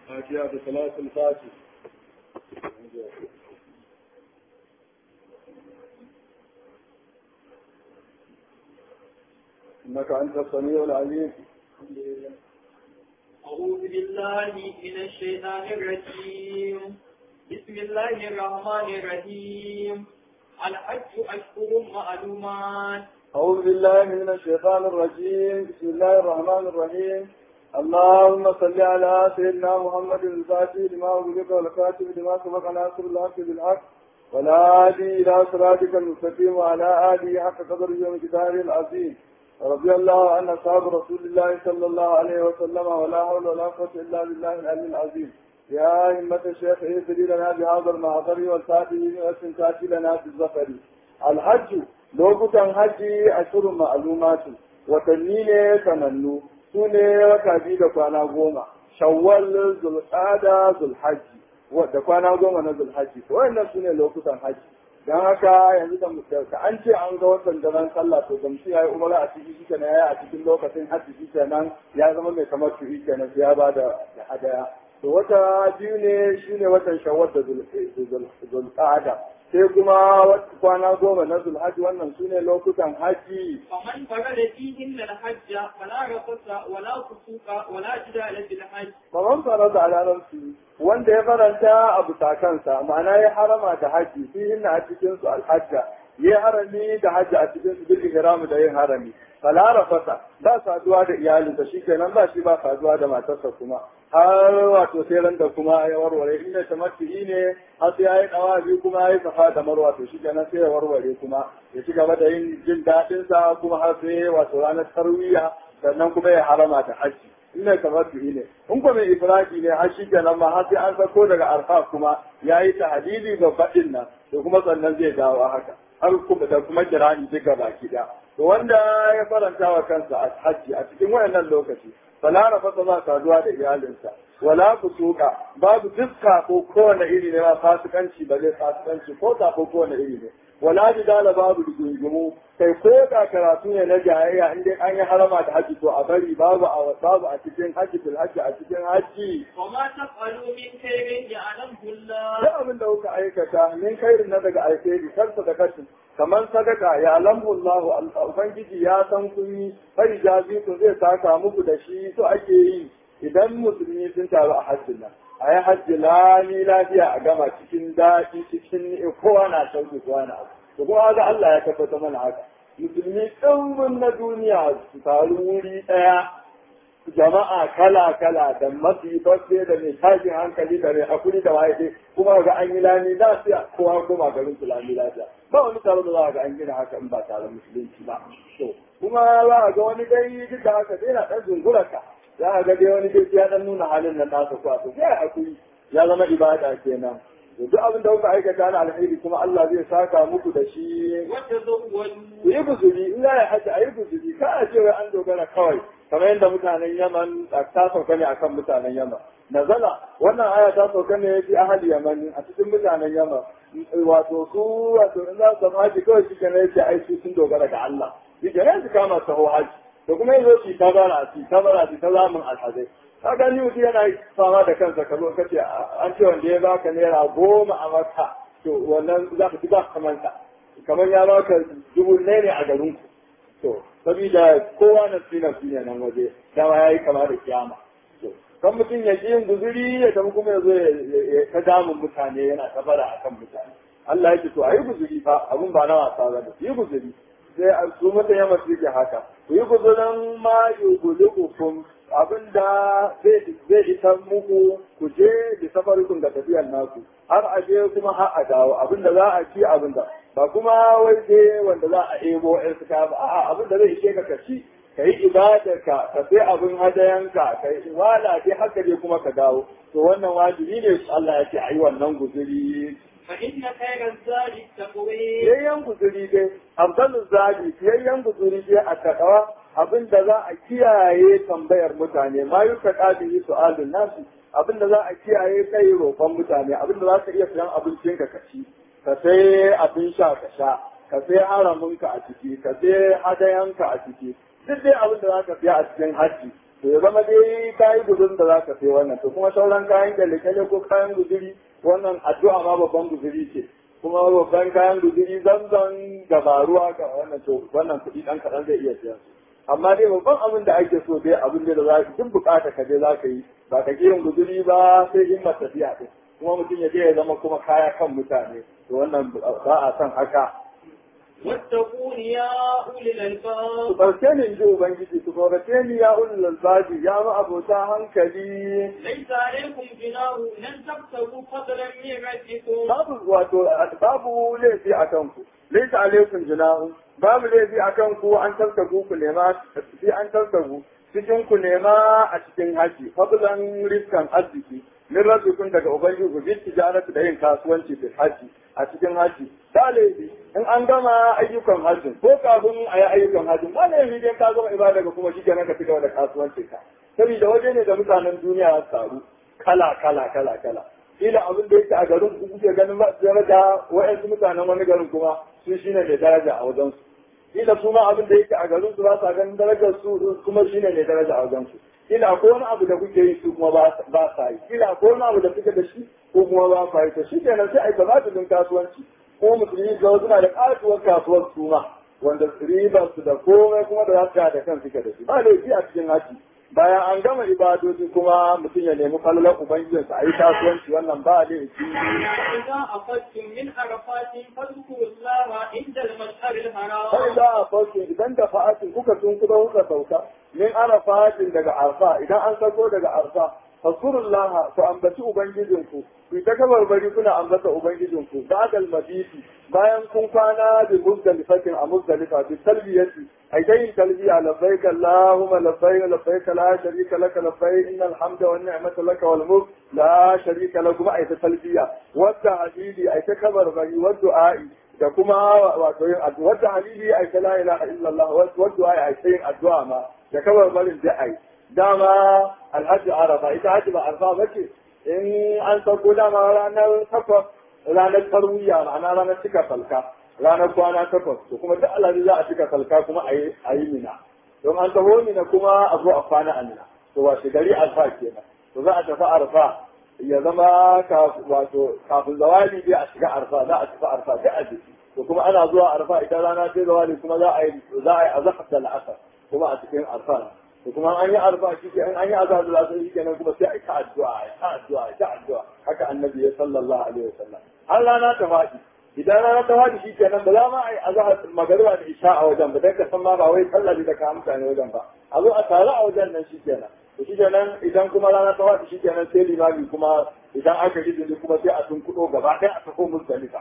فاتحة بصلاة الفاتح إنك أنت السميع العليم أعوذ بالله من الشيطان الرجيم بسم الله الرحمن الرحيم الحج أشهر معلومات أعوذ بالله من الشيطان الرجيم بسم الله الرحمن الرحيم اللهم صل على سيدنا محمد الفاتح لما أغلق والكاتب لما سبق ناصر الحق بالحق والهادي إلى صراطك المستقيم وعلى آله حق قدره ومقداره العظيم رضي الله عن أصحاب رسول الله صلى الله عليه وسلم ولا حول ولا قوة إلا بالله العلي العظيم يا همة الشيخ اهدري لنا بهذا المعذر والفاتح واستنتاج لنا بالظفر الحج lokutan hajji a shirin ma'alumatu watanni ne sanannu su ne wata biyu da kwana goma shawwal zulqada zulhajji da kwana goma na zulhajji to wannan su ne lokutan hajji don haka yanzu da an ce an ga watan daren sallah to gamsu ya yi umara a cikin shi kenan ya a cikin lokacin hajji shi kenan ya zama mai kamar shi kenan sai ya ba da hadaya to wata biyu ne shine watan shawwal da zulqada sai kuma kwana goma na zulhaji wannan su ne lokutan haji. فمن فرد فيهن الحج فلا رفث ولا فسوق ولا جدال في الحج Kaman fara da alararsu wanda ya faranta a bisa kansa ma'ana ya harama da haji fi hinna a cikin su alhajja ya harami da haji a cikin su bil ihram da yin harami fala rafasa ba saduwa da iyalinsa shikenan ba shi ba saduwa da matarsa kuma har wato sai ran da kuma ya warware inda tamattu'i ne har sai yayi dawa biyu kuma yayi safa da marwa to shikenan sai ya warware kuma ya ci gaba da yin jin daɗin sa kuma har sai wato ranar tarwiya sannan kuma ya harama da haji ina tamattu'i ne in ko mai ifradi ne har shikenan ma har sai an sako daga arfa kuma yayi tahdidi babbaɗin nan to kuma sannan zai dawo haka har kuma da kuma kirani duka baki da to wanda ya faranta wa kansa a hajji a cikin wayannan lokaci fala rafata za saduwa da iyalinsa wala fusuka babu dukka ko kowane iri ne ba fasikanci ba zai fasikanci ko ta ko kowane iri ne wala jidala babu rigingimu kai ko da karatu ne na jayayya in dai an yi harama da haji to a bari babu a babu a cikin haji bil haji a cikin haji وما تفعلوا من خير يعلمه الله duk abin da kuka aikata min khairin na daga alheri kansa da kashin kamar sadaka ya lambu Allah ubangiji ya san kun yi fai jazi ku zai saka muku da shi so ake yi idan musulmi sun taru a hajjin nan a yi hajji lami lafiya a gama cikin daɗi cikin kowa na sauki kowa na abu to kuma ga Allah ya tabbata mana haka musulmi ɗumbin na duniya su taru wuri ɗaya jama'a kala kala da masifaffe da mai tashin hankali da mai hakuri da waye dai kuma ga an yi lami lafiya kowa kuma garin su lami lafiya ba wani taro da za ga an gina haka in ba tare musulunci ba to kuma za a ga wani dai duk da haka dai na ɗan zungurarka za a ga dai wani dai ya ɗan nuna halin nan nasa kuwa to sai hakuri ya zama ibada kenan to duk abin da kuka aikata na alheri kuma Allah zai saka muku da shi وتزودوا ku yi guzuri in za a haji a yi guzuri ka a ce wai an dogara kawai kamar yadda mutanen yaman ta sauka ne akan mutanen yaman nazala wannan aya ta sauka ne fi ahali yaman a cikin mutanen yaman wato su wato in za su haji kawai shi kenan yake ai su sun dogara ga Allah shi kenan su kama taho haji da kuma yanzu su ta bara su ta bara su ta zamun alhazai kaga ni mutum yana fama da kansa ka zo ka ce an ce wanda ya baka naira goma a maka to wannan za ka ci ba kamanta kamar ya baka dubu ne ne a garin ku to saboda kowa na tsina ne nan waje dama yayi kama da kiyama to kan mutum ya ji yin guzuri ya tafi kuma ya zo ya ta damun mutane yana ta bara akan mutane Allah ya ce to ayi guzuri fa abun ba na wasa ba yi guzuri sai a su mata yamma su ke haka ku yi guzurin ma yugulukum abin da zai isa muku ku je da safarikun da tafiyar naku har a je kuma har a dawo abin da za a ci abin da ba kuma wai sai wanda za a ebo ɗan suka ba a'a abin da zai ishe ka ka ci ka yi ibadar ka ka sai abin hadayanka ka yi wala dai haka dai kuma ka dawo to wannan wajibi ne Allah ya ce ayi wannan guzuri فإن خير الزاد التقوي yayyan guzuri dai afdalul zadi yayyan guzuri dai a takawa abin da za a kiyaye tambayar mutane ma yi ta ƙadiri su'alun nasu abin da za a kiyaye kai roƙon mutane abin da za ka iya siyan abincin ka ci ka sai abin sha ka sha ka sai haraminka a ciki ka sai hadayanka a ciki duk dai abin da za ka siya a cikin hajji to ya zama dai kayi gudun da zaka sai wannan to kuma sauran kayan kyale ko kayan guduri wannan addu'a ma babban guduri ce kuma babban kayan guduri zanzan gabaruwa ga wannan to wannan kuɗi ɗan kaɗan zai iya siyan amma dai babban abin da ake so dai abin da za ka duk bukata ka je za ka yi ba ka kirin guduri ba sai himmar tafiya ɗin kuma mutum ya je ya zama kuma kaya kan mutane to wannan ba a son haka واتقون يا أولي الألباب su ɗauke ni in ji ubangiji su tsorace ni ya ulul albabi ya ma abota hankali ليس عليكم جناح لن تبتغوا فضلا من ربكم babu wato babu laifi a kanku laisa alaikum junahun babu laifi a kanku an tarkagu ku nema sai an tarkagu cikin ku nema a cikin haji fadlan riskan arziki min rabbikum daga ubangiji ku bi tijaratu da yin kasuwanci fil haji a cikin haji ba laifi in an gama ayyukan hajji ko kafin a yi ayyukan hajji ba laifi dai ka gama ibada ga kuma shi kenan ka ci gaba da kasuwanci ka saboda waje ne da mutanen duniya ya taru kala kala kala kala kila abin da yake a garin ku kuke ganin ba su daraja wa'yansu mutanen wani garin kuma su shine mai daraja a wajen su kila kuma abin da yake a garin su ba sa ganin darajar su kuma shine mai daraja a wajen su kila akwai wani abu da kuke yi su kuma ba sa yi kila akwai wani abu da kuke da shi ko kuma ba sa yi to shi kenan sai a yi gabatulin kasuwanci ko musulmi ga suna da kasuwar kasuwar su ma wanda ribar su da komai kuma da za su da kan suke da shi ba laifi a cikin haji bayan an gama ibadoji kuma mutum ya nemi falalar ubangijinsa a yi kasuwanci wannan ba laifi فإذا أخذتم من عرفات فاذكروا الله عند المشعر sai الحرام za a farko idan da fa'atin kuka tun kuka kuka sauka min arafatin daga arfa idan an sauko daga arfa fasurullaha ku ambaci ubangijinku ku ta kabarbari kuna ambata ubangijinku ba'dal mabiti bayan kun kwana bi muzdalifatin a muzdalifa bi talbiyati ai dai talbiya labbaik allahumma labbaik labbaik la sharika laka labbaik innal hamda wan ni'mata laka wal mulk la sharika lakum ai ta talbiya wadda hadidi ai ta kabarbari wa du'a'i da kuma wato yin addu'a wadda halili ai ta la ilaha illallah wa du'a ai ta yin addu'a ma da kabarbarin da ai dama alhaji arafa ita haji ba arfa ba ce in an sauko dama ranar takwas ranar tarwiya ma'ana ranar cika salka ranar kwana takwas to kuma duk alhaji za a cika salka kuma a yi mina don an taho mina kuma a zo a kwana a mina to washe gari arfa kenan to za a tafi arfa ya zama wato kafin zawali dai a shiga arfa za a tafi arfa duk a jiki to kuma ana zuwa arfa idan rana ce zawali kuma za a yi za a yi azhar da al'asar kuma a cikin arfa to kuma an yi arba shi ke an yi azhar da asar shi kenan kuma sai a ta addu'a a ta addu'a a ta addu'a haka annabi ya sallallahu alaihi wasallam har rana ta faɗi idan rana ta faɗi shi kenan ba za ma a yi azhar magariba da isha a wajen ba dan ka san ma ba wai sallah da ka mutane wajen ba a zo a tare a wajen nan shi kenan to shi kenan idan kuma rana ta faɗi shi kenan sai limami kuma idan aka yi izini kuma sai a tunkuɗo gaba ɗaya a tafi muzdalifa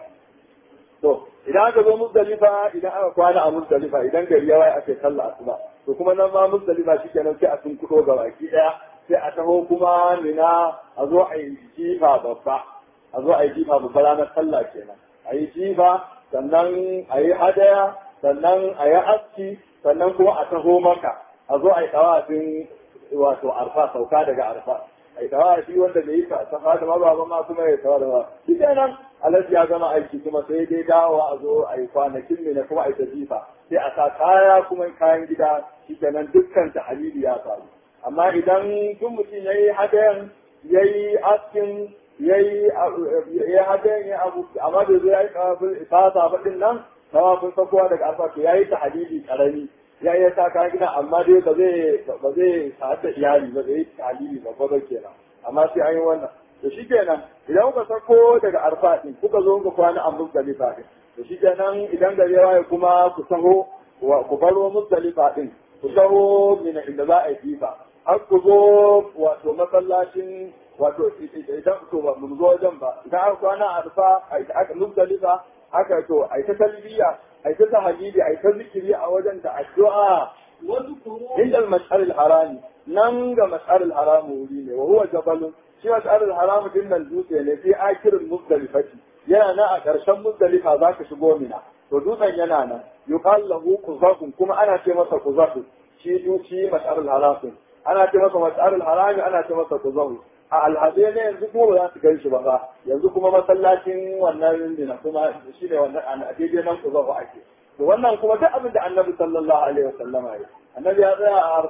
to idan aka zo muzdalifa idan aka kwana a muzdalifa idan gari ya waye ake sallah asuba to kuma nan ma muzdalifa shikenan sai a tunkudo ga baki daya sai a taho kuma mina a zo a yi jifa babba a zo a yi jifa babba ranar sallah kenan a yi jifa sannan a yi hadaya sannan a yi aski sannan kuma a taho maka a zo a yi tawafin wato arfa sauka daga arfa a yi tawafi wanda bai yi safa da mababa ma kuma ya tawa da ba shi kenan alhaji ya gama aiki kuma sai dai dawowa a zo a yi kwanakin ne na kuma a yi ta jifa sai a sa kaya kuma kayan gida shi kenan dukkan ta halili ya faru amma idan duk mutum ya yi hadayan ya yi askin ya yi hadayan ya abu amma da zai yi kawafin isasa baɗin nan tawafin sakowa daga arfa to ya yi ta halili karami ya iya sa kayan gida amma dai ba zai ba zai sa iyali ba zai yi ta halili ba ba kenan amma sai an yi wannan to shi kenan idan kuka sako daga arfa din kuka zo kuka kwana a muzdalifa din to shi kenan idan gari ya waye kuma ku taho ku baro muzdalifa din ku taho mina inda za a yi jifa har ku zo wato masallacin wato idan to ba mu zo wajen ba idan aka kwana a arfa aka muzdalifa haka to ai ta talbiya ai ta tahlili ai ta zikiri a wajen da addu'a واذكروا inda al-mash'ar al-harami nan ga mash'ar al-haram wuri ne wa huwa jabalun shi mash'ar al-haram din nan dutse ne fi akirin muzdalifati yana nan a ƙarshen muzdalifa za ka shigo mina to dutsen yana nan yuqal lahu quzakun kuma ana ce masa quzakun shi duci mash'ar al-haram ana ce masa mash'ar al-haram ana ce masa quzakun a alhazai ne yanzu kuma ba za su gan shi ba ba yanzu kuma masallacin wannan dina kuma shi ne wannan a daidai nan kuzafu ake to wannan kuma duk abin da annabi sallallahu alaihi wasallama ya annabi ya tsaya a arfa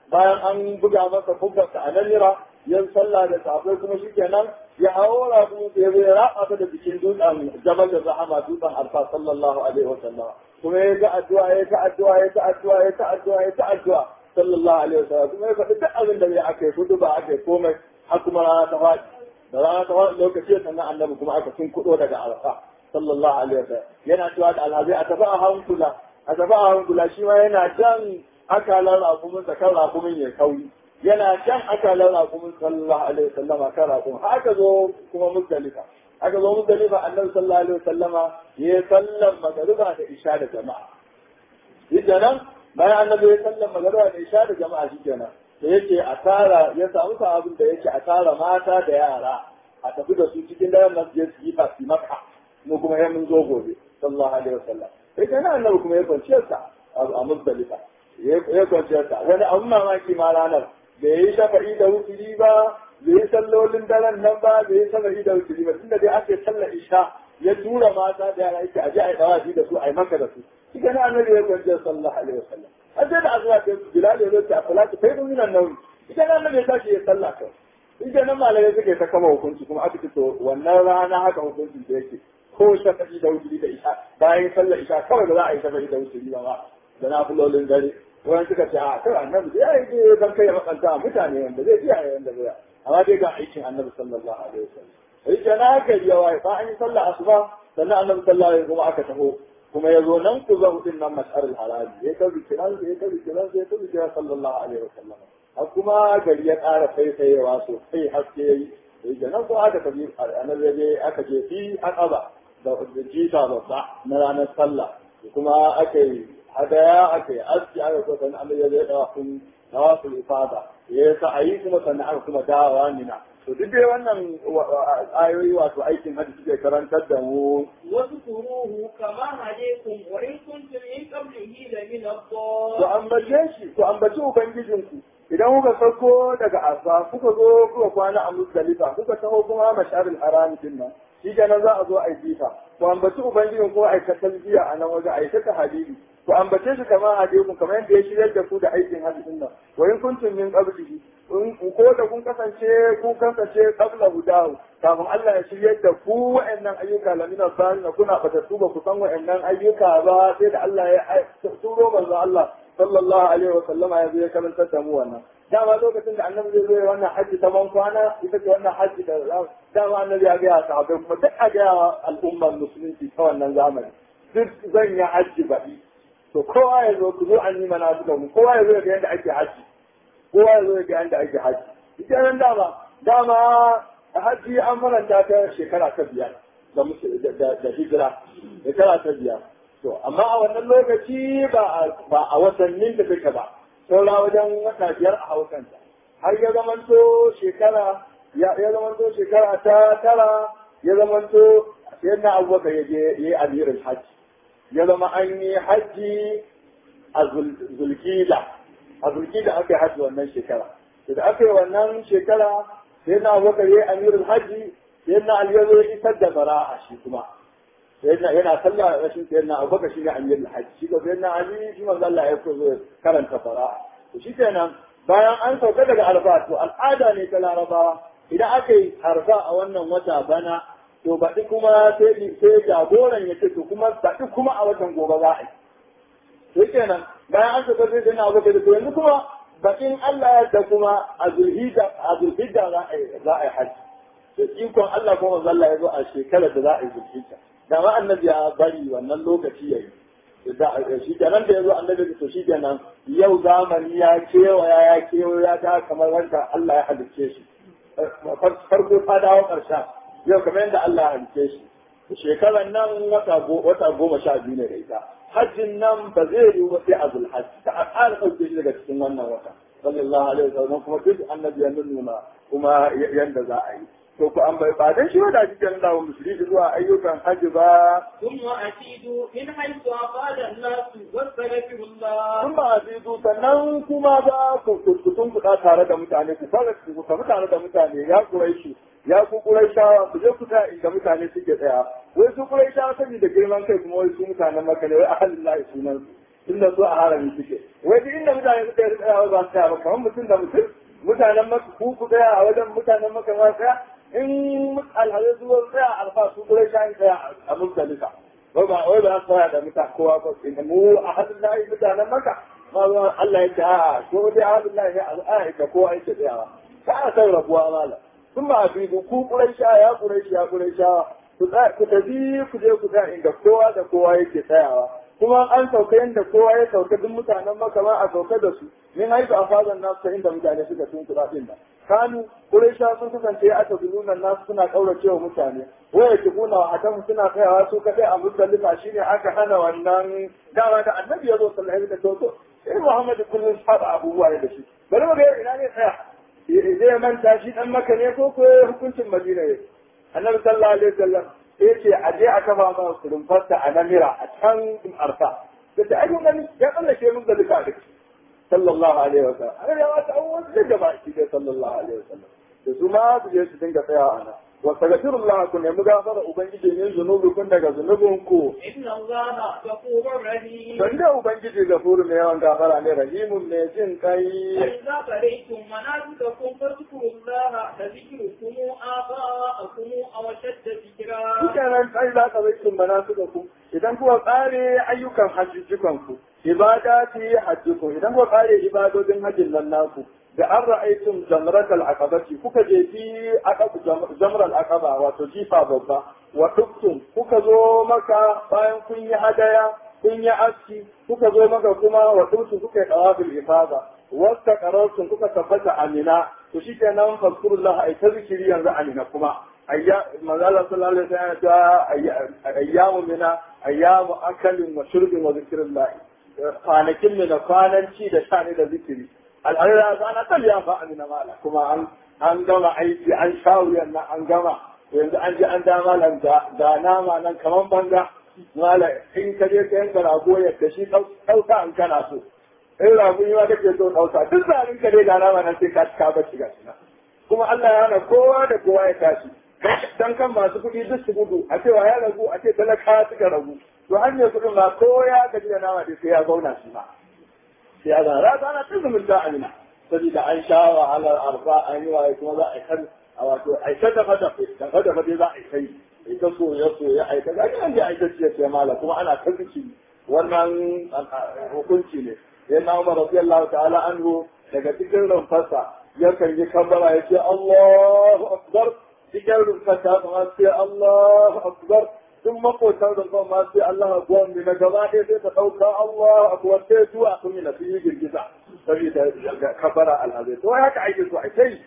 bayan an buga masa kubbarsa a nan ya sallah da safai kuma shikenan ya hawo rabu ya zai raba ta da bikin dutsen jabal da rahama dutsen alfa sallallahu alaihi wasallam kuma ya ga addu'a ya ta addu'a ya ta addu'a ya ta addu'a ya ta addu'a sallallahu alaihi wasallam kuma ya faɗi duk abin da bai aka yi hudu ba aka yi komai har kuma rana ta faɗi da rana ta faɗi lokaci sannan annabi kuma aka sun kuɗo daga alfa sallallahu alaihi wasallam yana cewa da alhazai a tafi a hankula a tafi a hankula shi ma yana jan akalar rakumin da kan rakumin ya kauri yana jan akalar rakumin sallallahu alaihi wasallam a kan rakumin haka zo kuma muzdalifa aka zo muzdalifa annabi sallallahu alaihi wasallama ya sallan magariba da isha da jama'a shi kenan bayan annabi ya sallan magariba da isha da jama'a shi kenan da yake a tara ya samu abin da yake a tara mata da yara a tafi da su cikin daren nan su je su yi fasi maka mu kuma ya mun zo gobe sallallahu alaihi wasallam sai kana annabi kuma ya kwanciyar sa a muzdalifa ya kwanciyar sa wani abun mamaki ma ranar da yayi shafa'i da wuturi ba bai yi sallolin daren nan ba bai yi shafa'i da wuturi ba tunda dai ake sallar isha ya tura mata da yara yake aje a yi dawafi da su a yi maka da su shi kana annabi ya kwanciyar sallallahu alaihi wasallam har sai da azuwa ta bilal ya zo ta salatu kai dun nan nan ita nan annabi ya tashi ya sallah kai ita nan malamai suke ta kama hukunci kuma aka ce to wannan rana haka hukuncin da yake ko shafa'i da wuturi da isha bayan sallar isha kawai ba za a yi shafa'i da wuturi ba da na fulolin dare wani suka ce a kai annabi ya yi je dan kai ya makanta mutane wanda zai iya yayin da zai amma dai ga aikin annabi sallallahu alaihi wasallam sai ke na gari ya waye ba an yi sallar asuba sannan annabi sallallahu alaihi kuma aka taho kuma ya zo nan ku zo din nan mas'arul haraji ya kabi kiran ya kabi kiran ya kabi kiran sallallahu alaihi wasallam har kuma gari ya ƙara faifayewa sosai haske yayi sai ke nan ko aka tafi annabi ya je aka je fi aqaba da jita babba na ranar sallah kuma aka yi hadaya aka yi aski aka so sannan Allah ya zai dawa kun tawaful ifada ya sa ayi kuma sannan aka kuma dawowa nina to duk dai wannan ayoyi wato aikin hajji suke karantar da mu wasu kuruhu kama hadikum wa in kuntum min qablihi la min to ambace shi to ambaci ubangijinku idan kuka sauko daga asa kuka zo kuka kwana a musdalifa kuka taho kuma masharil haram din nan shi kenan za a zo a yi jifa to ambaci ubangijin ko a yi talbiya a nan waje a yi ta hadiri to ambace shi kamar hadikun kamar yadda ya shiryar da ku da aikin hadisin nan wa in kuntum min qablihi in ko da kun kasance kun kasance qabla hudahu kafin Allah ya shiryar da ku wa'annan ayyuka lamina salina kuna fatattu ba ku san wa'annan ayyuka ba sai da Allah ya turo manzo Allah sallallahu alaihi wa sallama ya zo ya karantar da mu wannan dama lokacin da annabi zai zo ya wannan hajji ta ban kwana ita ce wannan hajji da dama annabi ya ga sahabbai kuma duk a ga al'ummar musulunci ta wannan zamani duk zan yi hajji baɗi to kowa ya zo ku zo an yi mana su mu kowa ya zo ga yadda ake hajji kowa ya zo ga yadda ake hajji ita nan dama dama hajji an faranta ta shekara ta biyar da hijira shekara ta biyar to amma a wannan lokaci ba a watannin da take ba saura wajen wata biyar a haukanta har ya zamanto shekara ya zamanto shekara ta tara ya zamanto sai na abubakar ya je ya yi amirin hajji ya zama an yi hajji a zulkida a zulkida aka yi hajji wannan shekara da aka yi wannan shekara sai na abubakar ya yi amirin hajji sai na aliyu ya isar da bara'a shi kuma sayyidina yana sallah rashin sayyidina abubakar shi ne amirul hajji shi ko sayyidina ali shi manzo Allah ya zo karanta fara'a to shi kenan bayan an sauka daga arfa to al'ada ne ta larabawa idan aka yi arfa a wannan wata bana to baɗi kuma sai sai jagoran ya ce to kuma baɗi kuma a watan gobe za a yi to kenan bayan an sauka sai sayyidina abubakar to yanzu kuma bakin Allah ya da kuma a zulhijja a zulhijja za a yi za a yi hajji da ikon Allah kuma manzo Allah ya zo a shekarar da za a yi zulhijja da ma annabi ya bari wannan lokaci yayi da shi kenan da yazo annabi to shi kenan yau zamani ya kewaya ya kewaya ta kamar wanda Allah ya halicce shi farko ta dawo karshen yau kamar yadda Allah ya halicce shi shekaran nan wata wata goma sha biyu ne da ita hajjin nan ba zai yiwu ba sai a zulhajji ta ƙara ɗauke shi daga cikin wannan wata sallallahu alaihi wasallam kuma duk annabi ya nuna kuma yanda za a yi to ku an bai ba dan shi da cikin da musulmi zuwa ayyukan haji ba ثم أفيدوا من حيث أفاد الناس واستغفروا الله kun ba azizu sannan kuma ba ku kuskutun kuɗa tare da mutane ku fara ku tafi tare da mutane ya kuraishi ya ku kuraishawa ku je ku ta inda mutane suke tsaya wai su kuraishawa saboda girman kai kuma wai su mutanen maka ne wai ahalin lahi sunan su tunda su a harami suke wai duk inda mutane suka yi tsayawa ba su tsaya ba kamar mutum da mutum mutanen maka ku ku tsaya a wajen mutanen maka ma tsaya in alhazai zuwa tsaya alfa su kure shayin tsaya a muzdalifa wai ba wai ba su tsaya da mutane kowa ba mu a hadin layi mutanen maka ma zuwa Allah ya ce a ko dai a hadin layi ne a da kowa yake tsayawa ka a san rabuwa mala sun ba a fi ku kure sha ya kure ya kure sha ku tafi ku je ku tsaya inda kowa da kowa yake tsayawa kuma an sauka yadda kowa ya sauka duk mutanen maka ma a sauka da su min haifu a fazan nasu ta inda mutane suka tun kuɗa ɗin nan kanu ƙuraisha sun kasance a tafi nasu suna ƙaurace wa mutane waya ki kuna wa hakan suna tsayawa su kaɗai a muzdalifa shine aka hana wannan dama da annabi ya zo sallallahu alaihi wasallam sai Muhammadu kullum saba abubuwa da shi bari mu ga ina ne tsaya zai manta shi dan maka ne ko ko hukuncin madina ne annabi sallallahu alaihi wasallam sai ce a je a kafa ma rumfarta a namira a can arfa da ta ai gani ya tsallake mun da duka duk sallallahu alaihi wasallam an ya wata abubuwan da gaba shi dai sallallahu alaihi wasallam da su ma su je su dinga tsaya ana wa tagafirullah ku nemi gafara ubangiji min zunubikun daga zunubinku inna allaha ghafurur rahim dan da ubangiji gafuru ne yawan gafara ne rahimun ne jin kai فإذا قريتم مناسككم فاذكروا الله كذكركم آباءكم أو أشد ذكرا Shikenan sai za ka zai mana su da ku idan kuwa tsare ayyukan hajjujukan ku ibada fi hajjukum idan kuwa tsare ibadodin hajjin nan naku da an ra'aytum jamratal aqabati kuka je fi aqab jamral aqaba wato jifa babba wa duktum kuka zo maka bayan kun yi hadaya kun yi aski kuka zo maka kuma wa duktum kuka yi tawafil ifada wasta qarartum kuka tabbata amina to shikenan fazkurullah ay ta zikiri yanzu amina kuma ayya manzala sallallahu alaihi wasallam ta ayyamu mina ayyamu akalin wa shurbin wa zikrillah kwanakin ne da kwananci da sha ne da zikiri al'adar ana ta liya fa amina mala kuma an an gama aiki an sha wuyan nan an gama yanzu an ji an da malam da da nama nan kaman banga mala in ka je ka yanka rago ya kashi ɗauka an kana so in rago yi ma kake so ɗauka duk zarin ka dai da nama nan sai ka ka bacci ga shi kuma Allah ya hana kowa da kowa ya tashi dan kan masu kuɗi duk su gudu a cewa ya ragu a ce talaka suka ragu to hanyar kuɗin ma ko ya gaji da nama dai sai ya zauna shi ma sai ya zauna rata ana tun zumunta amina saboda an sha wahalar arfa an yi waye kuma za a kan a wato a ta dafa dafa dafa dafa dai za a kai ita soya soya a ita ga nan dai a ita ce ce mala kuma ana ta ziki wannan hukunci ne yana Umar radiyallahu ta'ala anhu daga cikin rumfarsa yakan yi kambara ya ce Allahu akbar cikin rumfarsa ma sai Allahu akbar sun makotan rumfar ma sai Allah akbar ne na gaba ɗaya sai ta ɗauka Allahu akbar sai zuwa sun yi na sun yi girgiza saboda kabara alhazai to haka ake so a kai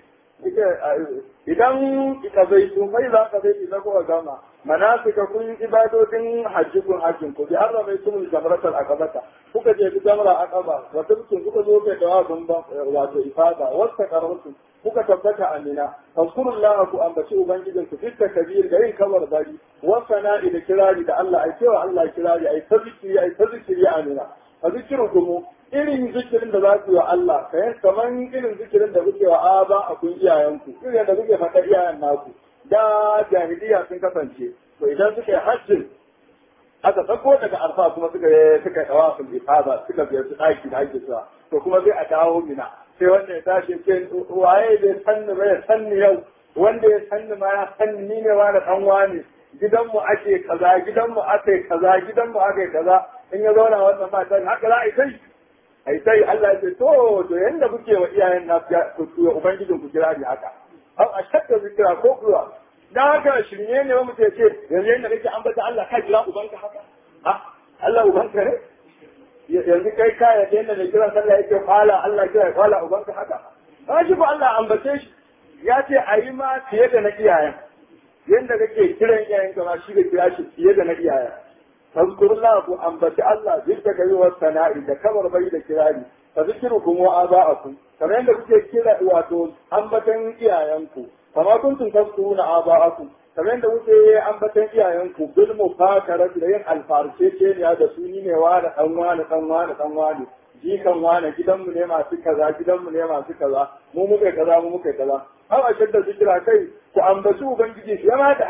idan ka zai sun fai za ka zai idan kuka gama manasika kun ibadodin hajji kun hajjin ku bi har da mai sun jamratar akabata kuka je bi jamra akaba wa tabtun kuka zo kai dawa kun ba wato ifada wasta karamtu kuka tabbata amina fazkurullaha ku ambaci ubangijin ku fitta kabir da yin kamar bari wa sana'i da kirari da Allah ai cewa Allah kirari ai tazkiri ai tazkiri amina fa zikrukum irin zikirin da za ku yi wa Allah kayan kamar irin zikirin da kuke wa aba a kun iyayenku irin da kuke faɗa iyayen naku da jahiliya sun kasance to idan suka yi hajjin aka sako daga alfa kuma suka yi suka yi tawafin ifada suka biyar su ɗaki da ake suwa to kuma zai a dawo mina sai wanda ya tashi ce waye bai sanni ba ya sanni yau wanda ya sanni ma ya sanni ni ne wani ɗan wani gidanmu ake kaza gidanmu ake kaza gidanmu ake kaza in ya zauna wannan matan haka za a yi kai ai sai Allah ya ce to to yanda kuke wa iyayen na ku ubangijin ku kira ni haka au a shakka zikira ko kuwa dan haka shirye ne wa mutum ya ce yanzu yanda kake ambata Allah ka kira ubanka haka ha Allah ubanka ne yanzu kai ka yadda yanda da kira sallah yake kwala Allah kira kwala ubanka haka ba shi ko Allah ambace shi ya ce a yi ma fiye da na iyayen yanda kake kiran iyayen ka ma shi da kira shi fiye da na iyayen فاذكر الله أنبت الله ذكر كيوه الثناء إذا كبر بيد كراري فذكركم وآباءكم كما عندك كلا واتون أنبتا إيايانكم فما كنتم تذكرون آباءكم كما عندك أنبتا إيايانكم بالمفاكرة لين الفارسيتين يا دسوني نوانا أموانا أموانا أموانا jikan wane gidanmu ne masu kaza gidanmu ne masu kaza mu muka kaza mu muka kaza har a shadda zikira kai ku ambaci ubangiji shi ma da haka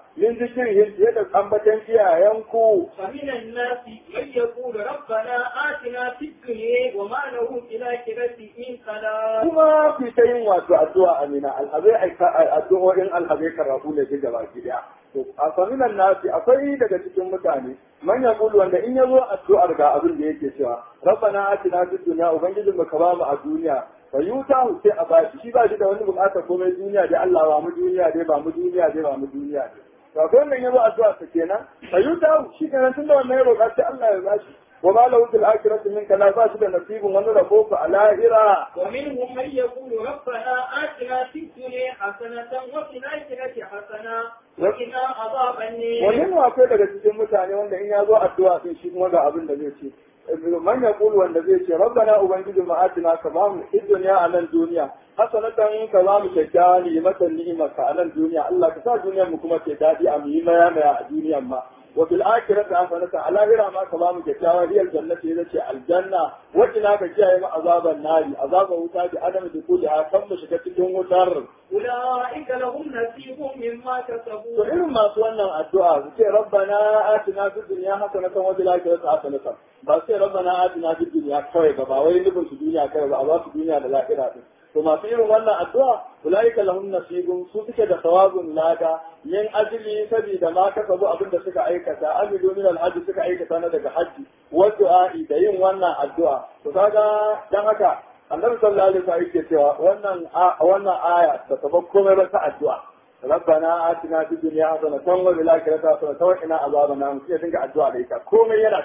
min zikirihim fiye da ambatan iyayenku فمن الناس من يقول ربنا آتنا في الدنيا وما له في الآخرة من خلاق kuma ku ta yin wato addu'a amina alhazai addu'o'in alhazai karatu ne duk gaba ki daya to a saminan nasi akwai daga cikin mutane man yaqulu wanda in yazo addu'ar ga abin da yake cewa rabbana atina fid dunya ubangijin mu ka ba mu a duniya fa yuta sai a bashi shi ba shi da wani bukata komai duniya dai Allah ba mu duniya dai ba mu duniya dai ba mu duniya dai to akwai wannan yazo addu'a ta kenan fa yuta shi kenan tunda wannan ya roƙa sai Allah ya bashi wa ma lahu fil akhirati min kana ba shi da nasibin wani rabo fa alahira ومنهم من يقول ربنا آتنا في الدنيا حسنة وفي الآخرة حسنة وقنا عذاب النار wani ne akwai daga cikin mutane wanda in ya zo addu'a sai shi kuma ga abin da zai ce man ya kulu wanda zai ce rabbana ubangiji ma atina ka ba mu dunya a nan duniya hasanatan ka ba mu kyakkyawa ni'imatan ni'imarka a nan duniya Allah ka sa duniyar mu kuma ke dadi a mu yi maya maya a duniyar ma wa fil akhirati hasanatan a lahira ma ka ba mu kyakkyawa riyal jannati ya ce aljanna wa ina ka kiyaye mu azaban nari azaban wuta bi adam da kulli ha kan mu shiga cikin wutar أولئك لهم نصيب مما to كسبوا irin masu wannan addu'a su ce rabbana atina fid dunya hasanatan wa fil akhirati hasanatan ba su ce rabbana atina fid dunya kawai ba ba wai nufin su duniya kawai ba a ba su duniya da lahira din to masu irin wannan addu'a ulaika lahum nasibun su suke da sawabun lada min ajli sabida ma kasabu abin da suka aikata amilu min al suka aikata na daga hajji wa du'a'i da yin wannan addu'a to kaga dan haka annabi sallallahu alaihi wasallam yake cewa wannan wannan aya ta taba komai ba ta addu'a ربنا آتنا في الدنيا حسنة وفي الآخرة حسنة وقنا عذاب النار sai dinga addu'a da ita komai yana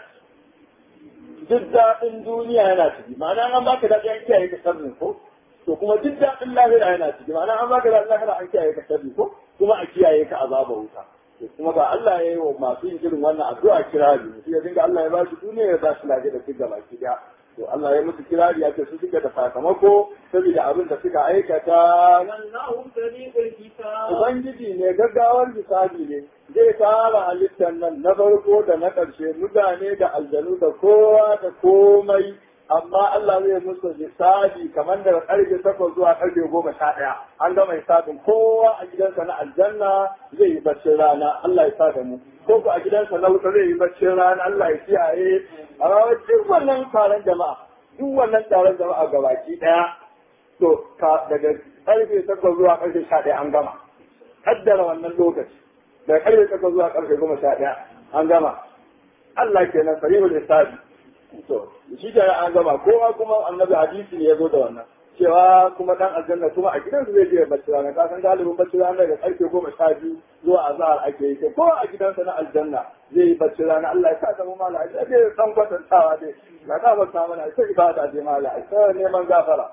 duk daɗin duniya yana ciki ma'ana an baka daɗi an kiyaye ka sharrin ko to kuma duk daɗin lahira yana ciki ma'ana an baka daɗin lahira an kiyaye ka sharri ko kuma a kiyaye ka azaba wuta to kuma ga Allah ya yi wa masu yin irin wannan addu'a kirari sai ya dinga Allah ya ba shi duniya ya ba shi lafiya da duk gaba ki daya to Allah ya musu kirari ya ce su suka da sakamako saboda abin da suka aikata والله سريع الحساب Ubangiji ne gaggawar misali ne zai tara halittar nan na farko da na ƙarshe mutane da aljanu da kowa da komai amma Allah zai musu misali kamar daga ƙarfe takwas zuwa ƙarfe goma sha ɗaya an gama hisabin kowa a gidansa na aljanna zai yi baccin rana Allah ya sa da mu ko ko a gidansa na wuta zai yi baccin rana Allah ya kiyaye amma duk wannan taron jama'a duk wannan taron jama'a gabaki ɗaya to ka daga karfe takwas zuwa karfe sha ɗaya an gama kaddara wannan lokaci daga karfe takwas zuwa karfe goma sha ɗaya an gama Allah kenan sarihul hisabi to shi da an gama kowa kuma annabi hadisi ne ya zo da wannan cewa kuma dan aljanna kuma a gidansu zai je bacci rana ka san galibin bacci rana daga karfe goma sha biyu zuwa azhar ake yi ko a gidansa na aljanna zai yi bacci rana Allah ya sa da mu mala ai dai san kwatantawa dai na ka ba ta mana sai ibada dai mala ai sai neman gafara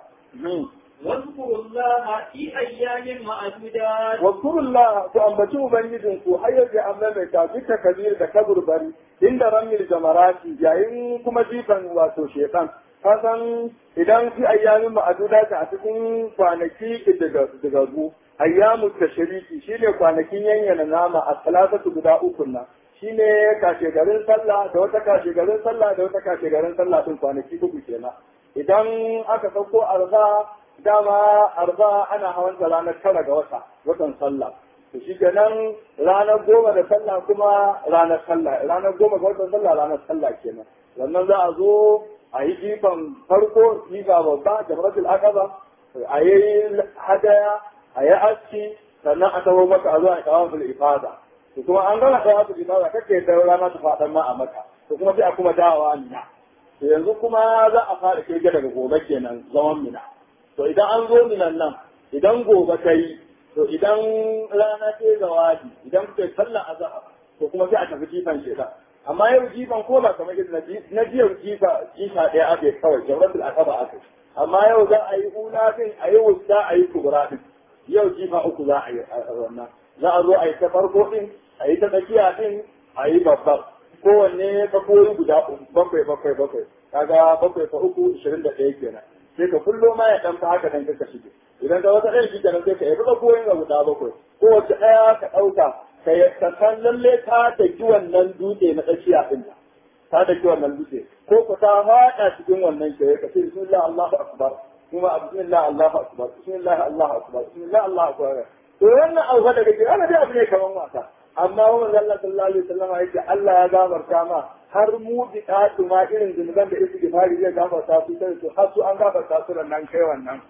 واذكروا الله في أيام معدودات Wakurullah ku ambaci Ubangijinku har yadda an maimaita duka kabir da kaburbari inda ramil jamarati yayin kuma jifan wato shekan. Kasan idan fi ayyamin ma'aduda ta a cikin kwanaki digaggu, ayyamu ta shiriki shi ne kwanakin yanyana nama a talatatu guda uku nan. Shi ne kashe garin sallah da wata kashe garin sallah da wata kashe garin sallah din kwanaki uku kenan. Idan aka sauko arza dama arba ana hawan da ranar tara ga wata watan sallah to shi kenan ranar goma da sallah kuma ranar sallah ranar goma ga watan sallah ranar sallah kenan wannan za a zo a yi jifan farko jifa babba da marasul aqaba a yi hadaya a yi aski sannan a taho maka a zo a kawo fil ifada to kuma an gama kawo fil ifada kake da rana ta faɗan ma a maka to kuma sai a kuma dawowa mina to yanzu kuma za a fara kirge daga gobe kenan zaman mina to idan an zo minan nan idan gobe ta yi to idan rana ta yi zawadi idan kuka yi sallar azhar to kuma sai a tafi jifan shekar amma yau jifan ko ba kamar yadda na jiya jifa jifa ɗaya ake kawai jawratul aqaba ake amma yau za a yi ula din a yi wusta a yi kubra din yau jifa uku za a yi a wannan za a zo a yi ta farko din a yi ta tsakiya din a yi babbar kowanne ka koyi guda bakwai bakwai bakwai kaga bakwai fa uku ishirin da ɗaya kenan sai ka kullo ma ya dan fa haka dan ka shige idan ka wata ɗaya shi kenan sai ka yi ka koyin ga guda bakwai ko wace ɗaya ka ɗauka ka yi ka san lalle ta daki wannan dutse na tsakiya ɗin ta daki wannan dutse ko ku ta faɗa cikin wannan kewaye ka ce bismillah Allahu akbar kuma bismillah Allahu akbar bismillah Allahu akbar bismillah Allahu akbar to wannan abu da kake ana dai abu ne kaman wasa amma wa Allah sallallahu alaihi wasallam yake Allah ya gafarta ma har mu bi ɗatu ma irin zunuban da isu gifari zai gafarta su sai su har su an gafarta su nan kai wannan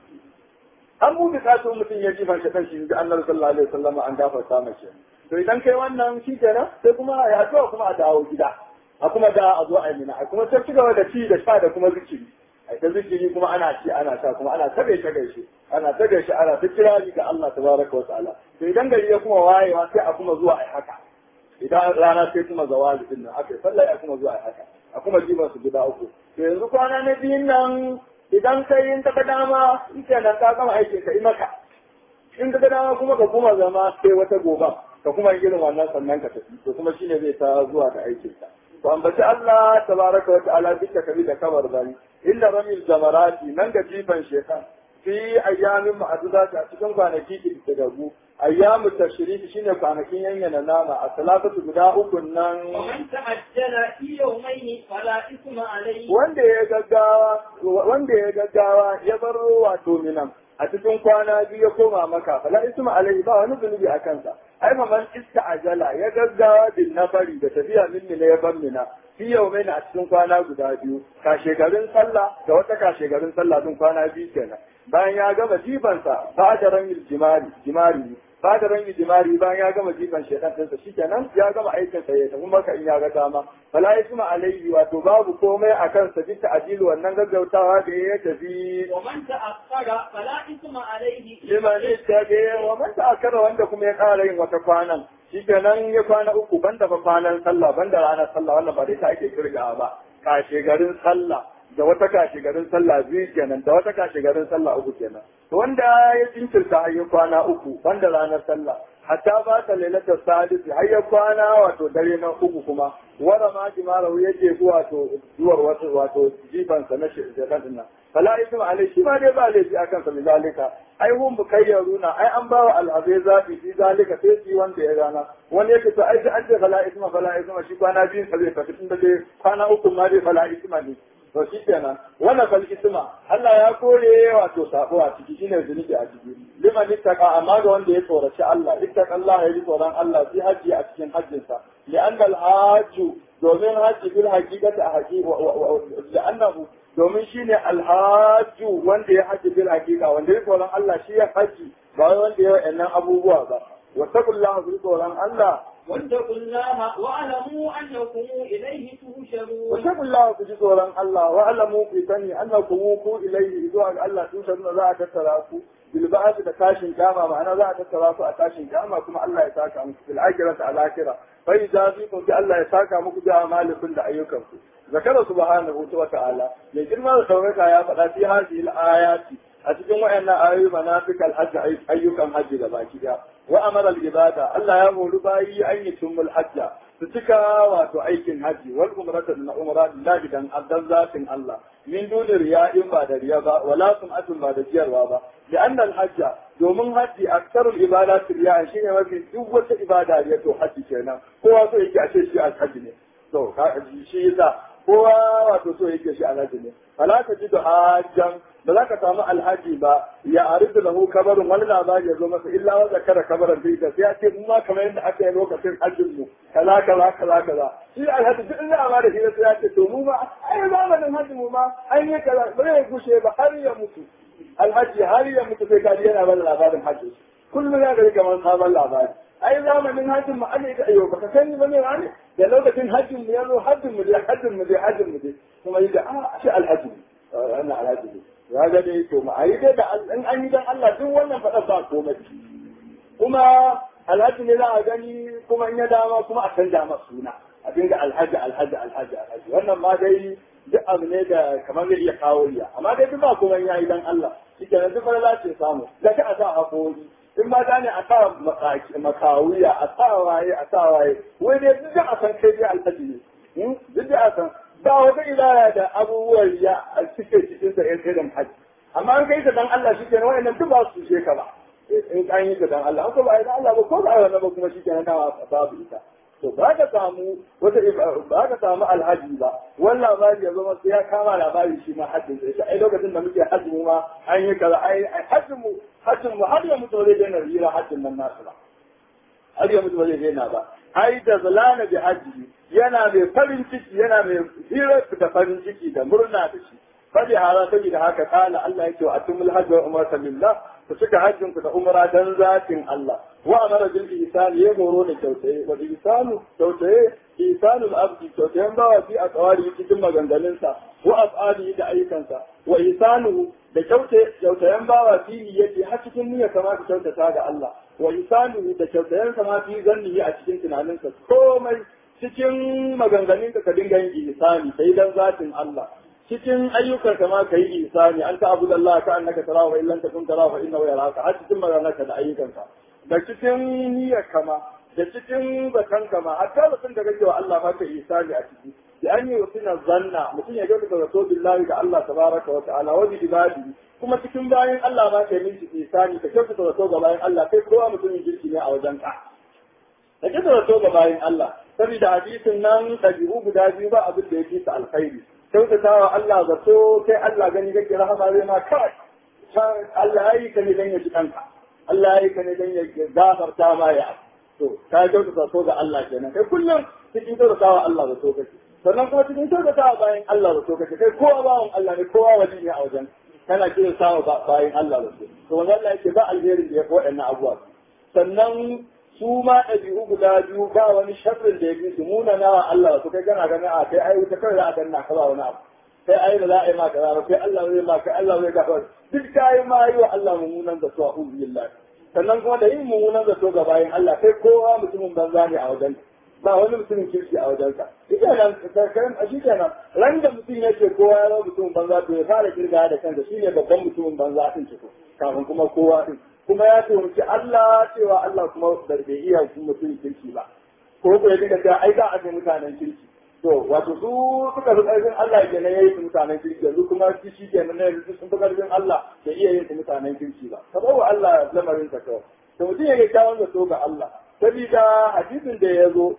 an mu bi ɗatu mutum ya ji fanshi kan shi da annabi sallallahu alaihi wasallam an gafarta mace to idan kai wannan shi kenan sai kuma a yaduwa kuma a dawo gida a kuma da a zo a yi mina a kuma ta ci gaba da ci da sha da kuma zikiri a ta zikiri kuma ana ci ana sha kuma ana ta gaishe gaishe ana ta gaishe ana ta kirari ga Allah tabaraka wa ta'ala to idan gari ya kuma wayewa sai a kuma zuwa a haka idan rana sai kuma zawali din nan aka sallah ya kuma zuwa a haka a kuma jiban su guda uku to yanzu kwana na biyun nan idan kai in ta dama ita nan ka gama aikin ka yi maka in ka dama kuma ka kuma zama sai wata goba ka kuma irin wannan sannan ka tafi to kuma shine zai ta zuwa da aikin ka to ambaci Allah tabaraka wa ta'ala duka kabi da kabar bani illa ramil jamarati nan ga jifan shekan fi ayyamin ma'adudati a cikin kwanaki da gagu ayyamu tashriki shine kwanakin yanyana nama a salatatu guda uku nan ومن تعجل في يومين فلا إثم عليه wanda ya gaggawa wanda ya gaggawa ya bar wato minan a cikin kwana biyu ya koma maka fala isma alaihi ba wani zunubi a kansa ai man ajala ya gaggawa bin nafari da tafiya min mina ya bar mina fi yaumain a cikin kwana guda biyu kashe garin sallah da wata kashe garin sallah din kwana biyu kenan bayan ya gama jibansa ba da ramin jimari jimari ba da rangi jimari bayan ya gama jifan shaitan ɗinsa shikenan ya gama aikin sa ya tafi maka in ya ga dama fala isma alaihi wato babu komai a kansa bisa ajilu wannan gaggautawa da ya tafi ومن تأخر فلا إثم عليه liman ittabe wa man ta'akkara wanda kuma ya ƙara yin wata kwanan shikenan ya kwana uku banda fa kwanan sallah banda ranar sallah wannan ba dai ta ake kirga ba kashe garin sallah da wata kashe garin sallah biyu kenan da wata kashe garin sallah uku kenan to wanda ya jinkirta har ya kwana uku banda ranar sallah hatta ba ta lailatar sadisi har ya kwana wato dare na uku kuma wara ma jimarahu yake zuwa to zuwar wato wato jifansa na shirkan din nan fala isma alai shi ma dai ba laifi akan sa zalika ai hum bukayyaruna ai an bawa al'azai zafi fi zalika sai shi wanda ya gana wani yake to ai sai an ce fala isma fala isma shi kwana biyun sa zai tafi tunda dai kwana uku ma dai fala isma ne to shi kenan wannan fal isma Allah ya kore wato sabo a ciki shine zunubi a ciki liman ittaqa amma ga wanda ya tsoraci Allah ittaqa Allah ya ji tsoron Allah fi haji a cikin hajjinsa li'anna al-hajju domin haji bil haqiqati a haqiqa li'annahu domin shine alhaju wanda ya haji bil haqiqa wanda ya tsoron Allah shi ya haji ba wai wanda ya wa'annan abubuwa ba wa taqullaha bi tsoron Allah واتقوا الله واعلموا أنكم إليه wa تهشرون taqullaha ku ji tsoron Allah wa alamu ku sani annakum ku ilayhi zuwa ga Allah tun sanin za a tattara ku bil ba'd da tashin kama ma'ana za a tattara ku a tashin kama kuma Allah ya saka muku fil akhirati al akhirah fa idza fikum bi Allah ya saka muku da amalikum da ayyukanku zakara subhanahu wa ta'ala mai girma da sauraka ya faɗa fi hadhihi al ayati a cikin wayannan ayoyi manafikal hajji ayyukan hajji da baki daya wa amara al ibada Allah ya hori bayi an yi tumul hajja su cika wato aikin hajji wal umrata na umra lillahi dan addan zatin Allah min duni riya in ba da riya ba wala sum'atun ba da jiyarwa ba li anna al hajja domin hajji aksarul ibadat riya shine mafi duk wata ibada riya to hajji kenan kowa so yake a ce shi al hajji ne to ka shi yasa kowa wato so yake shi alhaji ne fala ka ji da hajjan ba za ka samu alhaji ba ya aridu lahu kabarin wani labari ya zo masa illa wa zakara kabarin bai da sai ya ce mu ma kamar yadda aka yi lokacin hajjin mu kaza kaza kaza kaza shi alhaji duk inda ma da shi sai ya ce to mu ma ai zamanin hajji mu ma an yi kaza ba zai gushe ba har ya mutu alhaji har ya mutu sai kaji yana bada labarin hajji kullum ya gari kamar sabon labari ai zamanin hajjin mu an yi ka ayo baka sani ba ne wani da lokacin hajjin mu ya zo hajjin mu dai hajjin mu dai hajjin mu dai kuma yi da a shi alhaji ne wannan alhaji ne ya ga dai to ma ayi dai da in an yi dan Allah duk wannan faɗa ba komai kuma alhaji ne za a gani kuma in ya dama kuma a canja masa suna a dinga alhaji alhaji alhaji alhaji wannan ma dai duk abu ne da kamar zai iya kawo riya amma dai duk ba kuma ya yi dan Allah shi kenan duk fara ce samu da ka a sa haƙori in mata ne a sa makawuya a sa waye a sa waye wai dai duk da a san kai dai alhaji ne duk da a san ba wata ilaya da abubuwan ya a cike cikin sa yan irin haji amma an kai ta dan Allah shi kenan wayannan duk ba su je ka ba in an yi ta dan Allah an ko ba dan Allah ba ko ba wannan ba kuma shi kenan na babu ita to ba ka samu wata ba ka samu alhaji ba wannan labari ya zama sai ya kama labari shi ma hajjin sai shi ai lokacin da muke hajji mu ma an yi kaza ai hajjin mu hajjin mu har ya mutu zai daina rira hajjin nan nasu ba har ya mutu zai daina ba ai da zalana bi hajji yana mai farin ciki yana mai hirar da farin ciki da murna da shi fadi hara saboda haka kala Allah yake wa atumul hajji wa umrata lillah ku cika hajjin ku da umra dan zatin Allah wa amara bil ihsan ya horo da kyautaye wa ihsanu kyautaye ihsanul abdi kyautayen bawa fi a tsawari cikin maganganunsa wa af'ali da ayyukansa wa ihsanu da kyaute kyautayen bawa fi yake har cikin niyya kama ka kyautata ga Allah wa ihsanu da kyautayen sama fi zanni a cikin tunaninsa komai cikin maganganunka ka dinga yin ihsani sai dan zatin Allah cikin ayyukan kama ka yi ihsani an ta abu da Allah ka annaka tarawa wa illan takun tarawa fa innahu yaraka har cikin maganarka da ayyukanka da cikin niyyar kama da cikin bakan kama hatta batun da kake wa Allah ma ka ihsani a ciki da an yi wasina zanna mutum ya gauka zato billahi ga Allah tabaraka wa ta'ala wa bi ibadi kuma cikin bayan Allah ma ka yi ihsani ka kyautata zato ga bayan Allah kai kowa mutumin kirki ne a wajen ka da kyautata zato ga bayan Allah saboda hadisin nan ɗabi'u guda biyu ba abin da ya fi ta alkhairi kyautatawa Allah zato kai Allah gani kake rahama zai ma kawai Allah ya yi ka ne dan ya ji kanka Allah ya yi ka ne dan ya gafarta ma ya to ka kyautata so ga Allah kenan kai kullum cikin kyautatawa Allah zato kake sannan kuma cikin kyautatawa bayan Allah zato kake kai kowa bawan Allah ne kowa wali ne a wajen kana kiran sawa bayan Allah zato to wanda Allah yake ba alherin da ya fi waɗannan abubuwa sannan su ma ɗabi'u guda biyu ba wani sharrin da ya fi su muna nawa Allah su kai kana ganin a kai ai wuta kawai za a ganna ka ba wani abu kai ai da za a yi ma kaza ba kai Allah zai ma kai Allah zai gafa duk kai ma yi wa Allah mummunan da su a billah sannan kuma da yin mummunan da ga bayan Allah kai kowa mutumin banza ne a wajen ba wani mutumin kirki a wajen ka shi kenan karkarin a shi kenan ran da mutum ya ce kowa ya zama mutumin banza to ya fara kirga da kansa shine babban mutumin banza din ciko kafin kuma kowa din kuma ya tuhumci Allah cewa Allah kuma da bai iya mutum kirki ba ko ko ya dinga cewa ai za a ga mutanen kirki to wato su suka fi ƙarfin Allah ke nan yayi su mutanen kirki yanzu kuma shi shi ke nan yanzu sun fi ƙarfin Allah da iya yin su mutanen kirki ba ka wa Allah lamarin ka kawai to mutum ya ga kyawun zato ga Allah sabida hadisin da ya zo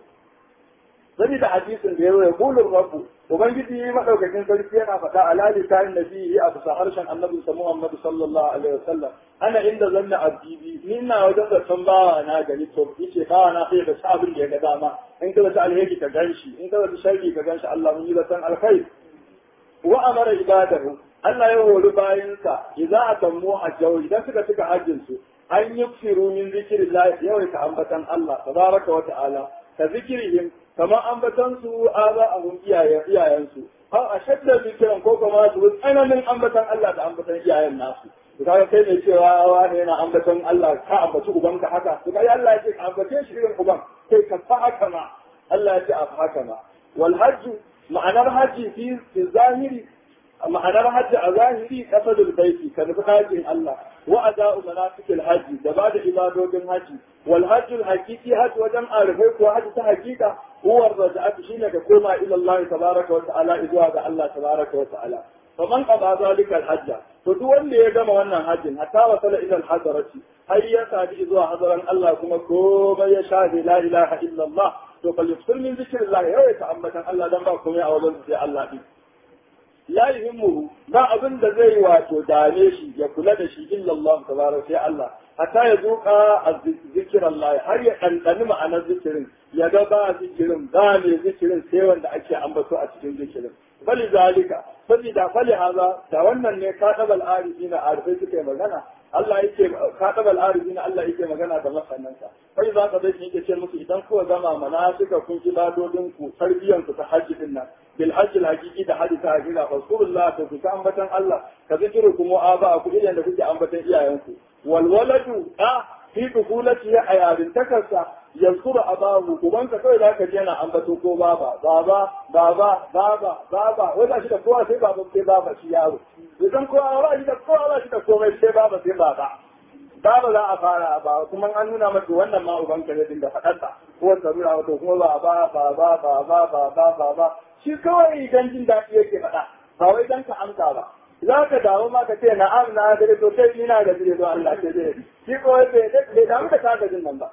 sabida hadisin da ya zo ya kulun rabbu ubangiji madaukakin sarki yana faɗa a lalisanin nabi a bisa harshen annabi Muhammad sallallahu alaihi wasallam ana inda zanna abdi ni ina wajen zaton bawa na gani to yace bawa na sai da sabin da ya ga dama in ka zata alheri ka ganshi in ka zata sharri ka ganshi Allah mun yi zaton alkhair wa amara ibadahu Allah ya hori bayansa idza atammu hajjahu idan suka cika hajjin su an yufsiru min zikrillah yawaita ambatan Allah tabaraka wa ta'ala ka zikirihim kamar ambatan su aza abun iyayen iyayensu har a shadda zikiran ko kuma su tsananin ambatan Allah da ambatan iyayen nasu to kaga kai mai cewa wani yana ambaton Allah ka ambaci ubanka haka to kai Allah ya ce ka ambace shi irin uban kai ka fa haka ma Allah ya ce a haka ma wal hajj ma'anar hajji fi fi zahiri ma'anar hajji a zahiri kasadul baiti ka nufi hajjin Allah wa ada'u manasikil hajji da ba da ibadodin hajji wal hajjul haqiqi hajji wajen arifai ko hajji ta haqiqa huwa raja'atu shine ka koma ila Allah tabaraka wa ta'ala zuwa ga Allah tabaraka wa ta'ala faman qada zalika al-hajja to duk wanda ya gama wannan hajjin hatta wasala ila al-hadarati har ya sadi zuwa hadaran Allah kuma komai ya sha la ilaha illa Allah to fal yusir min zikrillah ya ta ambatan Allah dan ba komai a wajen sai Allah din la yuhimmuhu ba abin da zai wato dame shi ya kula da shi illa Allah tabaraka sai Allah hatta ya zuka zikir Allah har ya ɗanɗani ma'anar zikirin ya ga ba zikirin ba mai zikirin sai wanda ake ambato a cikin zikirin bali zalika saboda fali haza da wannan ne kadabal arifina arifai suke magana Allah yake kadabal arifina Allah yake magana da masanansa kai za ka zai yake ce musu idan kuwa gama manasika kun ji dadodin ku tarbiyan ku ta hajji din nan bil hajji hakiki da hajji ta hakika fasurullah ta ku ambatan Allah ka zikiru kuma aba ku idan da kuke ambatan iyayenku wal waladu a fi dukulati a yarin takarsa yazkuru abahu ubanka kawai za ka je yana ambato ko baba baba baba baba baba wai ba shi da kowa sai baba sai baba shi yaro idan kowa ba shi da kowa ba shi da komai sai baba sai baba baba za a fara ba kuma an nuna masa wannan ma ubanka ne dinga faɗarsa ko ta nuna masa kuma baba baba baba baba baba shi kawai idan jin daɗi yake faɗa ba wai dan ka amsa ba za ka dawo ma ka ce na'am na gare to sai ina ga dire don Allah sai dai shi ko bai bai damu da ka jin nan ba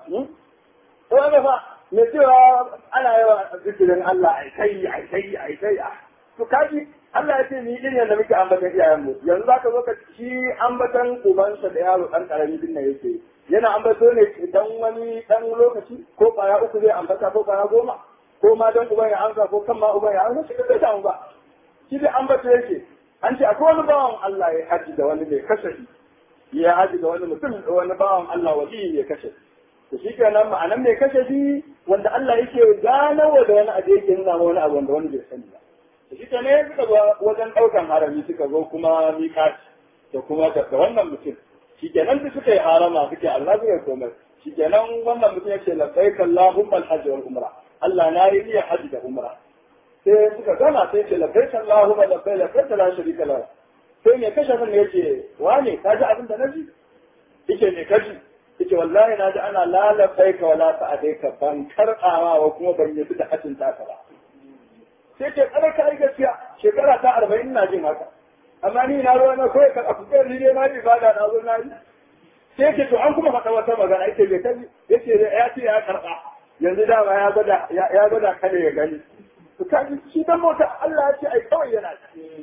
to ga fa me cewa ana yawa zikirin Allah ai kai ai kai ai kai to kaji Allah ya ce ni irin yadda muke ambatan iyayen mu yanzu zaka zo ka ci ambatan ubansa da yaro dan karami din nan yake yana ambato ne dan wani dan lokaci ko kwaya uku zai ambata ko kwaya goma ko ma dan uban ya amsa ko kan ma uban ya amsa shi bai damu ba shi dai ambato yake an ce akwai wani bawan Allah ya haji da wani mai kashe ya haji da wani mutum wani bawan Allah wali ya kashe to shi kenan ma'anan mai kashe shi wanda Allah yake ganawa da wani abu yake nuna wani abu wanda wani bai sani ba to shi kenan suka zo wajen daukan harami suka zo kuma miƙaci da kuma da wannan mutum shi kenan da suka yi harama suke Allah zai komai shi kenan wannan mutum yake labbaik Allahumma al-hajj wal umra Allah na yi niyyar hajji da umra sai suka gama sai ce labbaik Allahumma labbaik labbaik la sharika la sai me kashe kan yace wane ka ji abin da na ji yake me kaji yake wallahi na ji ana la labbaik wa la sa'adaika ban karbawa wa kuma ban yi da hajjin taka ba sai ce kada ka yi gaskiya shekara ta 40 ina jin haka amma ni na ruwa na kawai ka afu kai ne na ibada na zo na yi sai ce to an kuma faɗa wata magana yake bai kaji yace ya ce ya karɓa yanzu dama ya gwada ya gwada kane ya gani to kaji shi dan mota Allah ya ce ai kawai yana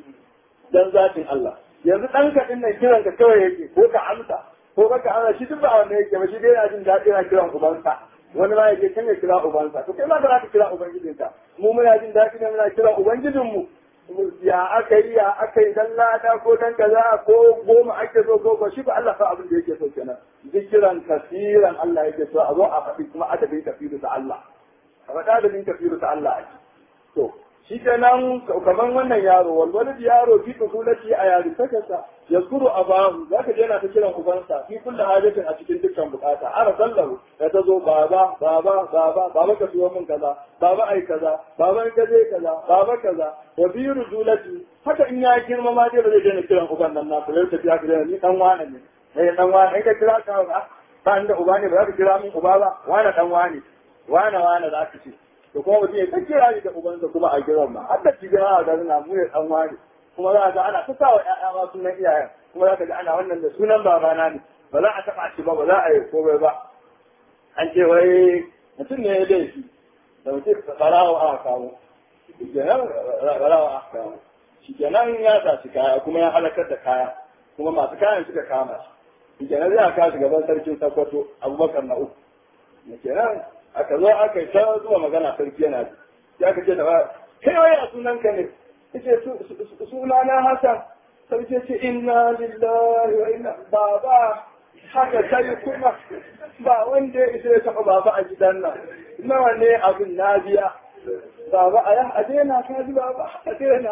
dan zatin Allah yanzu dan ka din nan kiran ka kawai yake ko ka amsa ko ka amsa shi duk ba wanda yake ba shi dai yana jin daɗi yana kiran ubansa wani ma yake kan ya kira ubansa to kai ma ka za ka kira ubangijinka mu muna jin daɗi ne muna kira ubangijinmu ya aka yi ya aka yi dan lada ko dan kaza ko goma ake so ko ba shi ba Allah fa abin da yake so kenan zikiran kasiran Allah yake so a zo a faɗi kuma adabin kafiru ta Allah a faɗi adabin kafiru ta Allah ake to shi kenan kaman wannan yaro walwalid yaro fi kusulati a yari sakasa yazkuru abahu zaka je yana ta kiran ubansa fi kulli hajatin a cikin dukkan bukata ara sallahu da ta zo baba baba baba baba ka siyo min kaza baba ai kaza baba in ka je kaza baba kaza wa fi rujulati haka in ya girma ma dai ba zai daina kiran uban nan na kula da tafiya ka ni dan wane ne eh dan wane in ka kira ka ba ba inda uba ne ba za ka kira min uba ba wane dan wane wane wane za ka ce to kuma mutum ya ta kira ni da ubansa kuma a gidan ma har da cikin a garin na mu ne dan wane kuma za ga ana ta sa wa ƴaƴa ma sunan iyayen kuma za ka ga ana wannan da sunan babana ne ba za a taɓa shi ba ba za a yi komai ba an ce wai mutum ne ya laifi da mutum barawa aka kawo kenan barawa aka kawo shi kenan ya tashi kaya kuma ya halakar da kaya kuma masu kayan suka kama shi kenan zai aka shi gaban sarkin sakwato abubakar na uku kenan aka zo aka yi ta zuwa magana sarki yana ji ya ka ce da ba kai waya sunan ka ne yace suna na Hassan sarki ce inna lillahi wa inna baba haka sai kuma ba wanda ya isa ya taɓa baba a gidan nan nawa ne abin na biya baba a yan adena ka ji baba adena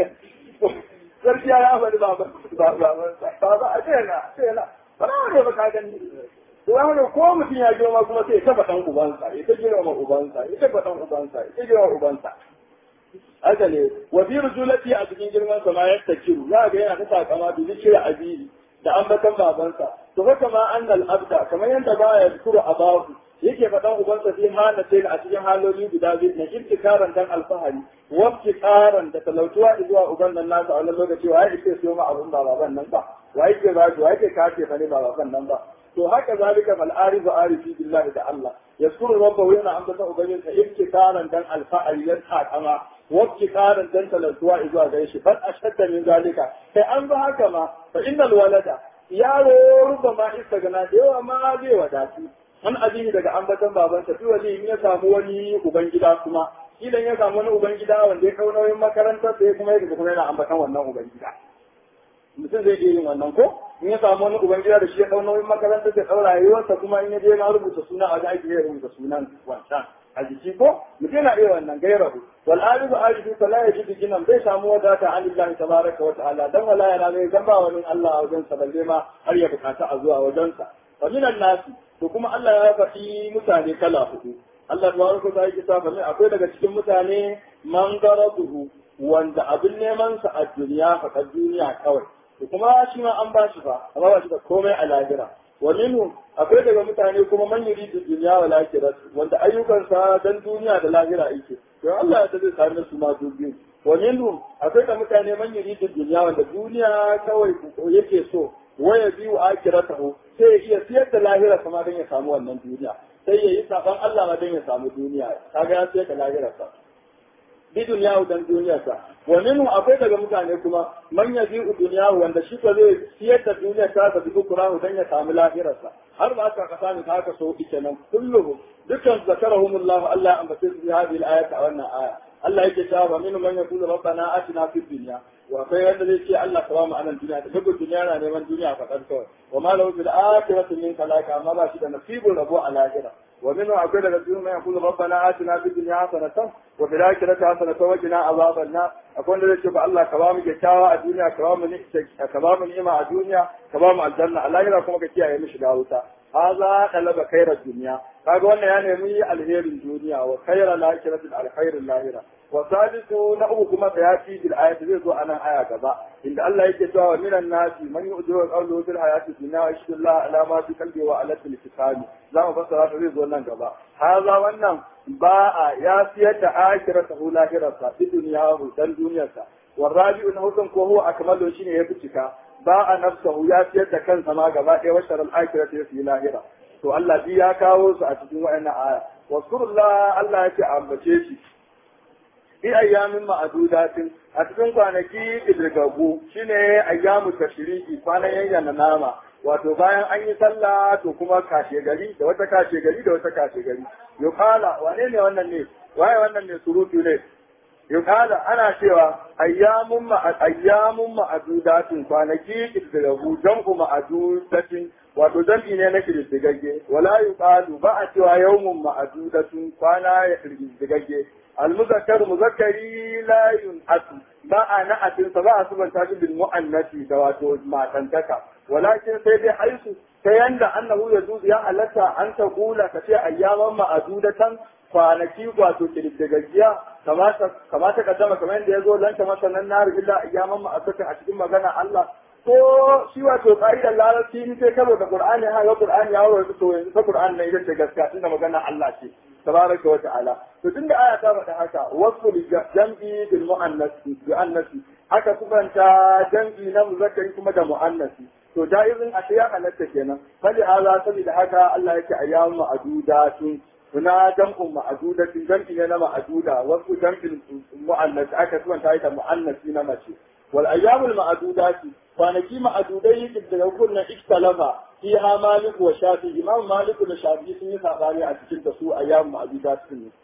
sarki ya faɗi baba baba adena adena ba na ne ba ka gani to haka ko mutum ya girma kuma sai ya taba dan ubansa ya ta girma ubansa ya taba dan ubansa ya ta girma ubansa haka ne wa fi rujulati a cikin girman sa ma yatta kiru za ga yana ta takama da zikira abihi da ambatan babansa to haka ma annal abda kamar yadda ba ya zikuru abahu yake faɗan ubansa fi hana sai a cikin haloli guda biyu na ibtikaran dan alfahari wa ibtikaran da talautuwa zuwa uban nan nasa a wannan lokaci wa yake siyo ma abun ba baban nan ba wa yake ba wa yake kace fa ne ba baban nan ba to haka zalika fal arifu arifi billahi da Allah yaskuru rabbahu yana ambata ubangin sa ibtikaran dan alfa'al yan takama wa ibtikaran dan talatuwa zuwa gare shi bal ashadda min zalika sai an ba haka ma fa innal walada yaro rubama istagana da yawa ma zai wadatu an ajihi daga ambatan babansa fi wali in ya samu wani ubangida kuma idan ya samu wani ubangida wanda ya kau nauyin makarantar sai kuma ya kuma yana ambatan wannan ubangida mutum zai iya yin wannan ko in ya samu wani ubangida da shi ya ɗau nauyin makaranta da ɗau rayuwarsa kuma in ya je na rubuta suna a wajen aiki ya rubuta sunan wancan a jiki ko mutum yana iya wannan gairahu wal alifu alifu fala yajidu jinan bai samu wadata an lillahi tabaraka wa ta'ala dan wala yana zai zan ba wani Allah a wajen sa balle ma har ya bukata a zuwa wajen sa wa minan nasi to kuma Allah ya faɗi mutane kala hudu Allah tabaraka wa ta'ala ya sa akwai daga cikin mutane man garaduhu wanda abin neman sa a duniya faɗa duniya kawai to kuma shi ma an ba shi fa amma ba shi da komai a lahira wa minhum akwai daga mutane kuma man yuridu dunya wa lakhirat wanda ayyukansa dan duniya da lahira yake to Allah ya zai sami su ma dubi wa minhum akwai da mutane man yuridu dunya wanda duniya kawai yake so waya biyu akhiratahu sai ya iya siyar da lahira kuma dan ya samu wannan duniya sai ya yi saban Allah ma dan ya samu duniya kaga ya siyar da lahirarsa bi duniya dan duniyarsa wa minhu akwai daga mutane kuma man yabi'u duniya wanda shi ko zai siyar da duniyar ta da dukurahu dan ya samu lahirarsa har ba aka kasa ni haka so ike nan kulluhum dukkan zakarahumullahu Allah an bace su hadhihi al-ayat a wannan aya Allah yake cewa wa minhum man yaqulu rabbana atina fid dunya wa akwai wanda zai ce Allah ka ba mu anan duniya da duk duniya na neman duniya fa kawai wa ma lahu fil akhirati min khalaqa amma ba shi da nasibun rabo a lahira ومنه أقول لك ما يقول ربنا آتنا في الدنيا حسنة وفي الآخرة حسنة وقنا عذاب النار أقول لك شوف الله كرام جتاوى الدنيا كرام كرام نعمة الدنيا كرام الجنة الله يراكم كتيا يمشي داوتا هذا طلب خير الدنيا kaga wannan ya nemi alherin duniya wa khairal akhirati al khairul lahira wa salisu na uku kuma bayati bil ayati zai zo anan aya gaba inda Allah yake cewa minan nasi man yu'jiru qawluhu fil hayati dunya wa yashhadu Allah ala ma fi qalbi wa ala lisani za mu fassara ta zai zo nan gaba haza wannan ba'a ya siyar da akhiratahu lahirarsa fi duniyahu dan duniyarsa والرابع نهوكم كوهو أكمله شيء يفتك باع نفسه يا سيد كان سما غبا وشر الآخرة في لاهرة to Allah bi ya kawo su a cikin wa'annan aya waskurullah Allah ya ce ambace shi bi ayyamin ma'adudatin a cikin kwanaki idirgagu shine ayyamu tashriki kwanan yayyana nama wato bayan an yi sallah to kuma kashe gari da wata kashe gari da wata kashe gari yuqala wane ne wannan ne waye wannan ne surutu ne yuqala ana cewa ayyamun ma ayyamun ma'adudatin kwanaki idirgagu jam'u ma'adudatin wato jam'i ne na kididdigagge wala yuqalu ba a cewa yawmun ma'adudatun kwana ya kididdigagge almuzakkar muzakkari la yun'atu ba a na'atin sa ba a subanta shi bil mu'annati da wato matantaka walakin sai dai haisu ta yanda annahu yajuzu ya halatta an ta kula ka ce ayyaman ma'adudatan kwanaki wato kididdigaggiya kamata kamata kaddama kamar yadda ya zo lanta masanan nar illa ayyaman ma'adudatan a cikin magana Allah ko shi wato ƙa'idar larabci in sai karo da Qur'ani ha ga Qur'ani ya wuce to yanzu ta Qur'ani ne ita ce gaskiya tunda magana Allah ce tabaraka wa ta'ala to tunda aya ta faɗa haka wasu jam'i bil mu'annasi bi annasi haka kubanta jam'i na muzakkari kuma da mu'annasi to jaizin a ya halatta kenan fali hala saboda haka Allah yake ayyamu ma'dudatun Suna jam'un ma'adudatin jam'i ne na ma'aduda wasu jam'in mu'annasi aka kubanta ita mu'annasi na mace wal ayyamul ma'adudati kwanaki ma'adudai daga kunnan ikhtalafa fiha malik wa shafi imam malik da shafi sun yi sabani a cikin da su ayyam ma'adudat sun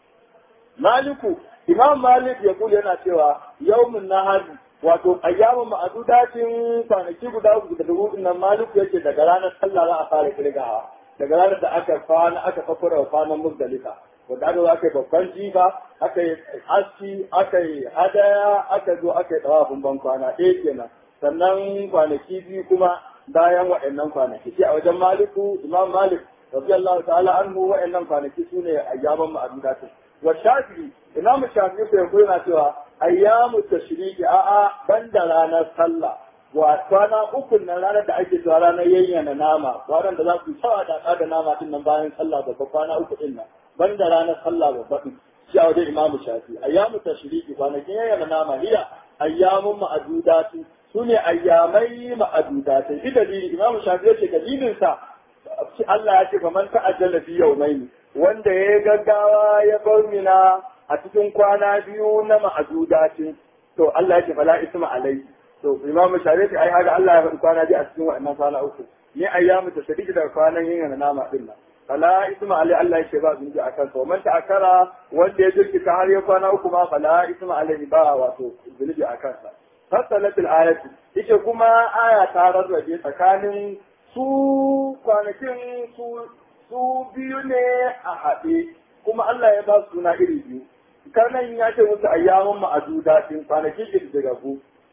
maliku imam malik ya kula yana cewa yawmun nahar wato ayyamun ma'adudatin kwanaki guda uku da dubu nan maliku yake daga ranar sallah za a fara kirgawa daga ranar da aka kwana aka kafura kwanan muzdalifa wanda aka zo aka yi babban jifa aka yi aski aka yi hadaya aka zo aka yi tsawafin ban kwana ɗaya kenan sannan kwanaki biyu kuma bayan waɗannan kwanaki sai a wajen maliku imam malik radiyallahu ta'ala anhu waɗannan kwanaki su ne ayyaman ma'adudatu wa shafi'i imam shafi'i ko yanzu yana cewa ayyamu tashriqi a'a banda ranar sallah wa kwana uku na ranar da ake cewa ranar yayyana nama ranar da za ku sawa da da nama din nan bayan sallah babba kwana uku din nan banda ranar sallah babba din shi a wajen imamu shafi ayyamu tashriqi kwanakin yayyana nama hiya ayyamun ma'adudatu su ne ayyamai ma'adudatai shi dalili imamu shafi ya ce dalilin sa Allah ya ce fa man ta'ajjala fi yawmaini wanda ya gaggawa ya bar mina a cikin kwana biyu na ma'adudatin to Allah ya ce fala isma alai to imamu shafi ya ce ai haka Allah ya faɗi kwana biyu a cikin wa'annan kwana uku ni ayyamu tashriqi da kwanan yin nama din nan fala isma alai Allah ya ce ba zunubi akan sa man ta'akkara wanda ya jirkita har ya kwana uku ma fala isma alai ba wato zunubi akan sa fassalat al-ayatu ita kuma aya ta rarrabe tsakanin su kwanakin su su biyu ne a haɗe kuma Allah ya ba su suna iri biyu karnan ya ce musu ayyamun ma'aduda din kwanakin girgiragu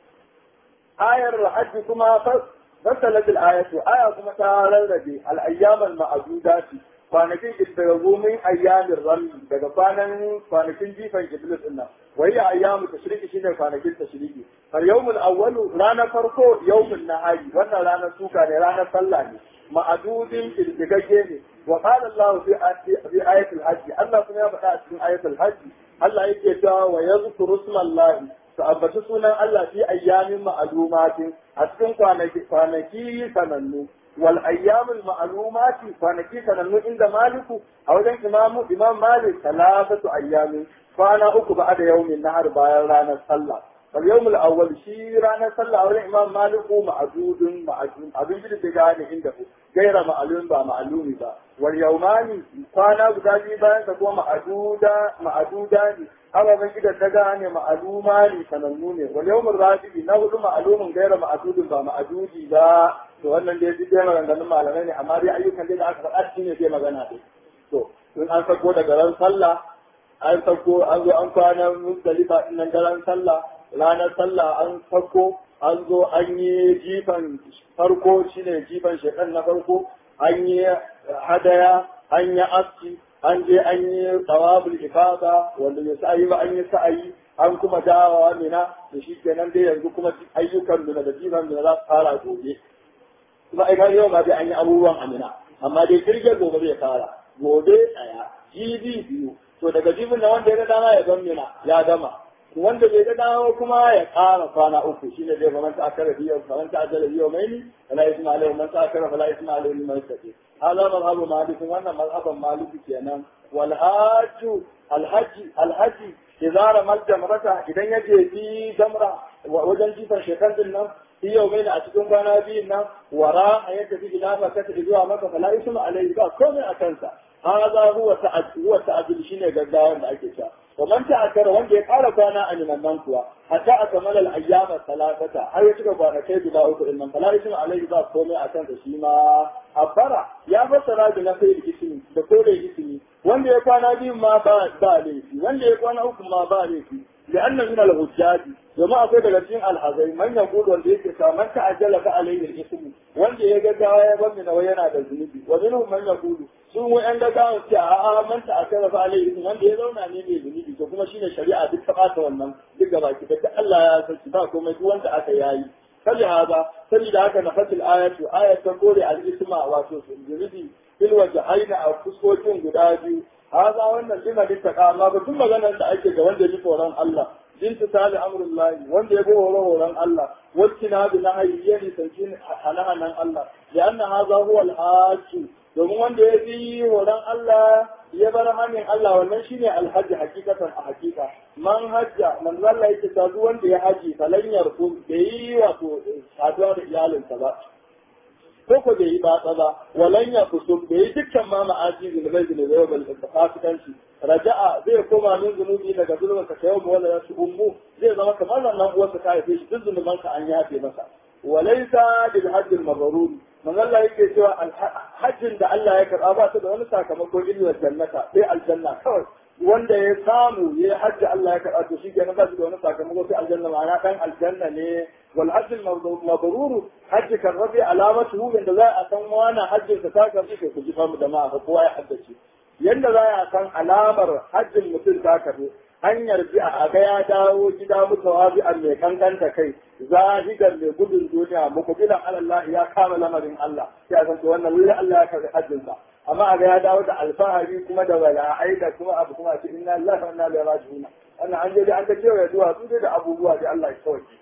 ayar hajji kuma fassalat al-ayatu aya kuma ta rarrabe al-ayyamal ma'adudati kwanakin girgiragu min ayyamin rami daga kwanan kwanakin jifan iblis din nan وهي أيام التشريق شنو كانت التشريق فاليوم الأول رانا فرقو يوم النهاي وانا رانا سوكا رانا صلاني معدود في الدقيقين وقال الله في في آية الحج الله سمع بقى في آية الحج الله يكتا ويذكر اسم الله فأبت سنة الله في أيام معلومات أتكن كانكي سننو والأيام المعلومات كانكي سننو عند مالك أو عند إمام إمام مالك ثلاثة أيام kwana uku ba da yaumin nahar bayan ranar sallah fal yawmul awwal shi ranar sallah wurin imam maliku ma'adudun ma'adun abin da ta gane inda ku gaira ma'alun ba ma'alumi ba wal yawmani kwana guda biyu bayan ta kuma ma'aduda ma'aduda ne ababen gidan ta gane ma'aluma ne sanannu ne wal yawmul rabi'i na hudu ma'alumin gaira ma'adudun ba ma'adudi ba to wannan dai duk dai maganganun malamai ne amma dai ayyukan dai da aka faɗa shi ne zai magana dai to in an sako daga ran sallah an sako an zo an kwana musdalifa din nan daren sallah ranar sallah an sako an zo an yi jifan farko shine jifan shekan na farko an yi hadaya an yi aski an je an yi tsawabul ifada wanda ya sa'ayi ba an yi sa'ayi an kuma dawowa mina da shi kenan dai yanzu kuma ayyukan mina da jifan mina za su fara gobe kuma ai kan yau ma dai an yi abubuwan amina amma dai jirgin gobe zai fara gobe ɗaya jibi biyu to daga jibin da wanda ya ga dama ya gammina ya gama wanda bai ga dama kuma ya ƙara kwana uku shine zai ba manta akara biyu ba manta ajala biyu mai ni fala isma alaihi man ta akara fala isma alaihi man tafi hada mazhabu malik wannan mazhaban malik kenan wal hajju al hajji al hajji idza ramal jamrata idan yaje bi jamra wajen jifan shekar nan في يومين أتكون كان بينا وراء يتفي إلى مكة إذوا مكة فلا اسم عليه بقى كون أكنسا هذا هو تعد هو تعدل شيء قدام أكيسا ومن تأكر وان يقال كان أن من منكوا حتى أكمل الأيام الثلاثة هل يتكى كان كيد لا أكل إن فلا اسم عليه بقى كون أكنسا شيما أبرا يا فسرا بنفي الاسم بقول الاسم وان يقال بي ما با ليفي وان يقال أكل ما با ليفي لأن من الهجاج jama'a sai daga cikin alhazai man ya gudu wanda yake sa man ta'ajjala ka alayhi al-ism wanda ya gaggawa ya bani nawa yana da zunubi wa minhum man yaqulu su mu yan gaggawa ce a a man ta'ajjala ka alayhi al wanda ya zauna ne mai zunubi to kuma shine shari'a duk ta bata wannan duk gaba ki da Allah ya saki ba komai duk wanda aka yayi kaji haza saboda haka na fasil ayatu ayatan kore al-isma wato zunubi fil wajhaina a fuskokin guda biyu haza wannan lima littaka amma ba duk maganar da ake ga wanda ya ji tsoron Allah امتثال امر الله وان يبو وروران الله واجتناب نهيه لتنكين حنانا الله لان هذا هو الحاج domin wanda ya fi horon Allah ya bar hannun Allah wannan shine alhaji hakikatan a hakika man hajja man zalla yake ta duk wanda ya haji falan yarku bai yi wato saduwa da iyalinsa ba ko ko bai yi batsa ba walan ya kusum bai yi dukkan ma ma'aji zunubai zunubai ba da fasikanci raja'a zai koma min zunubi daga zulmin ka yau wala ya ummu zai zama kamar nan uwarsa ta haife shi duk zunuban ka an yafe masa walaysa bil hajj al mabrur man Allah yake cewa hajjin da Allah ya karba ba ta da wani sakamako illa jannata sai aljanna kawai wanda ya samu ya hajji Allah ya karba to shi kenan ba shi da wani sakamako sai aljanna ma'ana dan aljanna ne wal hajj al mabrur hajji kan rabi alamatu da za a san wani hajjin ka ta karbi ku ji famu da ma'a kowa ya haddace yadda za a san alamar hajjin mutum ta karbi hanyar bi a ga ya dawo gida muka wabi a mai kankanta kai zahidan mai gudun duniya mukubilan Allah ya kama lamarin Allah sai a san to wannan wuri Allah ya karbi hajjin sa amma a ga ya dawo da alfahari kuma da wala'ai da kuma abu kuma ce inna Allah wa inna ilaihi raji'un wannan an je da an ga cewa zuwa su da abubuwa da Allah ya sauke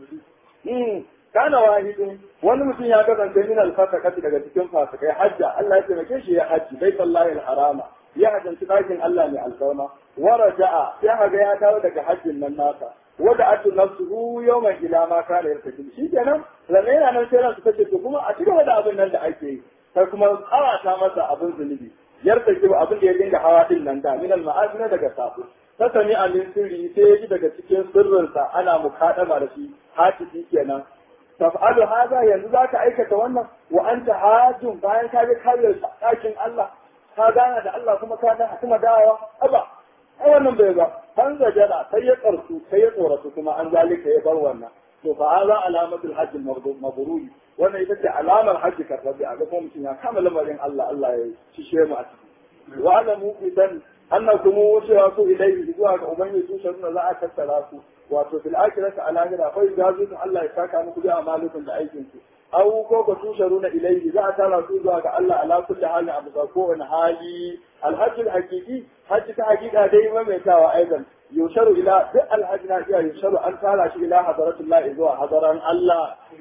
kana wahidin wani mutum ya kasance min alfasakati daga cikin fasikai hajja Allah ya taimake shi ya hajji bai sallahi alharama ya hajjanci ɗakin Allah mai alfarma wa raja'a sai haga ya dawo daga hajjin nan nasa wada atu nafsuhu yawman ila ma kana yartakin shi kenan lalle yana nan sai ransu tace to kuma a cikin da abin nan da ake yi sai kuma tsawata masa abin zunubi yartaki abin da ya dinga hawa din nan da min al daga safu ta sami amin sirri sai ya ji daga cikin sirrinsa ana mukaddama da shi hatiki kenan taf'alu haza yanzu zaka aikata wannan wa anta hajjun bayan ka ga kare ɗakin Allah ka gana da Allah kuma ka da kuma dawowa aba ai wannan bai ga an zajara sai ya karsu sai ya tsoratu kuma an zalika ya bar wannan to fa haza alamatul hajj mabruri wannan ita ce alamar hajji karbabi a ga kuma mutum ya kama lamarin Allah Allah ya cishe mu a ciki wa alamu idan annakum cewa ku ilaihi zuwa ga ubangiji su sharuna za a tattara su wato fil akhirati ala ghira fa yajuzu Allah ya saka muku bi amalukum da aikin ku aw ko ka tusharuna ilayhi za a tara su zuwa ga Allah ala kulli hali abu ga ko wani hali alhajj alhaqiqi hajji ta haqiqa dai maimaitawa aidan yusharu ila duk alhajj na iya yusharu an tara shi ila hadratullahi zuwa hadaran Allah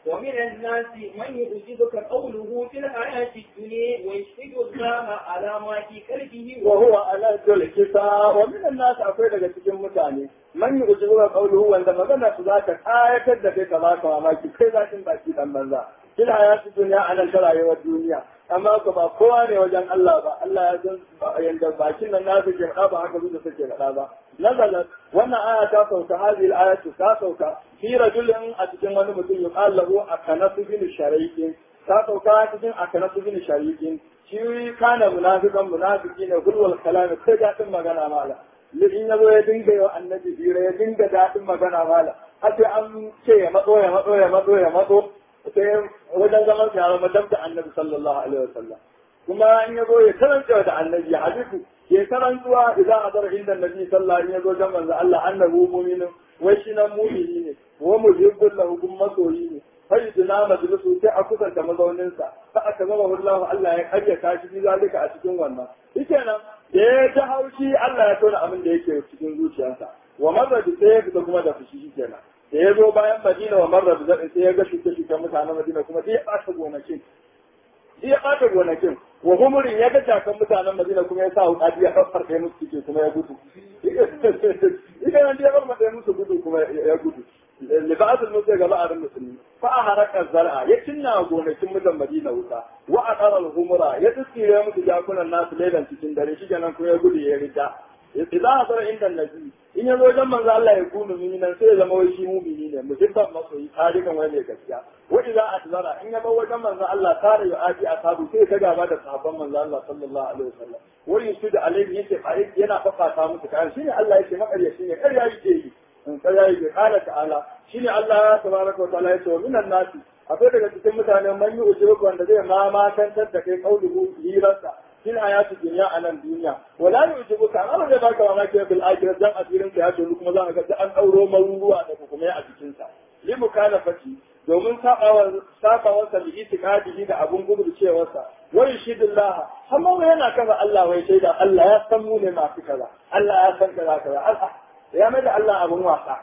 ومن الناس من يعجبك قوله في الحياة الدنيا ويشهد الله على ما في قلبه وهو على ذل kisa wa min nas akwai daga cikin mutane man yujibu qawluhu wanda magana su zaka kayatar da kai ka baka mamaki kai zakin baki dan banza fil hayati dunya anan ta rayuwar duniya amma ko ba kowa ne wajen Allah ba Allah ya san yanda bakin nan nasu ke faɗa ba haka zuwa suke faɗa ba nazalat wannan aya ta sauka hadhihi al-ayatu ta sauka fi rajulin a cikin wani mutum yuqal lahu akanasu bin shariqin ta sauka cikin akanasu bin shariqin shi kana munafikan munafiki ne gulwal kalami kai daɗin magana mala in ya zo ya dinga yau annabi hira ya dinga daɗin magana mala har sai an ce ya matso ya matso ya matso ya matso sai wajen zaman sa ya zama dab da annabi sallallahu alaihi wasallam kuma in ya zo ya karanta da annabi ya hadisi ya karantuwa idan a zara inda annabi sallallahu alaihi wasallam ya zo jan manzo Allah annabi mu'minin wai shi nan mu'mini ne wa muhibbul lahu kuma masoyi ne fayyidina majalisu sai a kusanta mazauninsa fa aka zama wallahu Allah ya karyata shi bi zalika a cikin wannan shikenan da ya ji haushi Allah ya tona abin da yake cikin zuciyarsa wa marra da sai ya fita kuma da fushi shikenan da ya zo bayan Madina wa marra da sai ya ga shuke shuke mutanen Madina kuma sai ya ɓata gonakin sai ya ɓata gonakin wa humurin ya ga jakan mutanen Madina kuma ya sa wuƙaɗi ya farfarɗe musu cike kuma ya gudu ita nan ya farfarɗe musu gudu kuma ya gudu libas al-musa ga ba'arin musulmi fa haraka zar'a ya cinna gonakin mutan Madina wuta wa aqara al-humura ya tsire musu jakunan nasu lailan cikin dare shi kenan kuma ya gudu ya rida idan hasara inda nabi in ya zo wajen manzo Allah ya kunu mu'minan sai ya zama wai shi mu'mini ne mutum masoyi tarihin wai ne gaskiya wa idza atzara in ya bar wajen manzo Allah tare ya aji asabu sai ka gaba da sahabban manzo Allah sallallahu alaihi wasallam wa yusudu alaihi yace yana fafata musu kan shine Allah yake makariya shine karya yake yi in ka yayi bi qala ta'ala shine Allah tabaraka wa ta'ala yace wa minan nasi akwai daga cikin mutane man yi ujubu wanda zai ma makantar da kai kauluhu hirarsa fil hayati dunya a nan duniya wala yujibu ka amma zai baka mamaki bil akhirah dan asirin ka ya tonu kuma za ka ga an dauro maruruwa da hukumai a cikin sa li mukalafati domin sabawar sabawar sa bi itikadihi da abun gudu cewarsa wai shidillah amma wai yana kaza Allah wai shaida Allah ya san mu ne masu kaza Allah ya san kaza kaza Allah ya mai da Allah abun wasa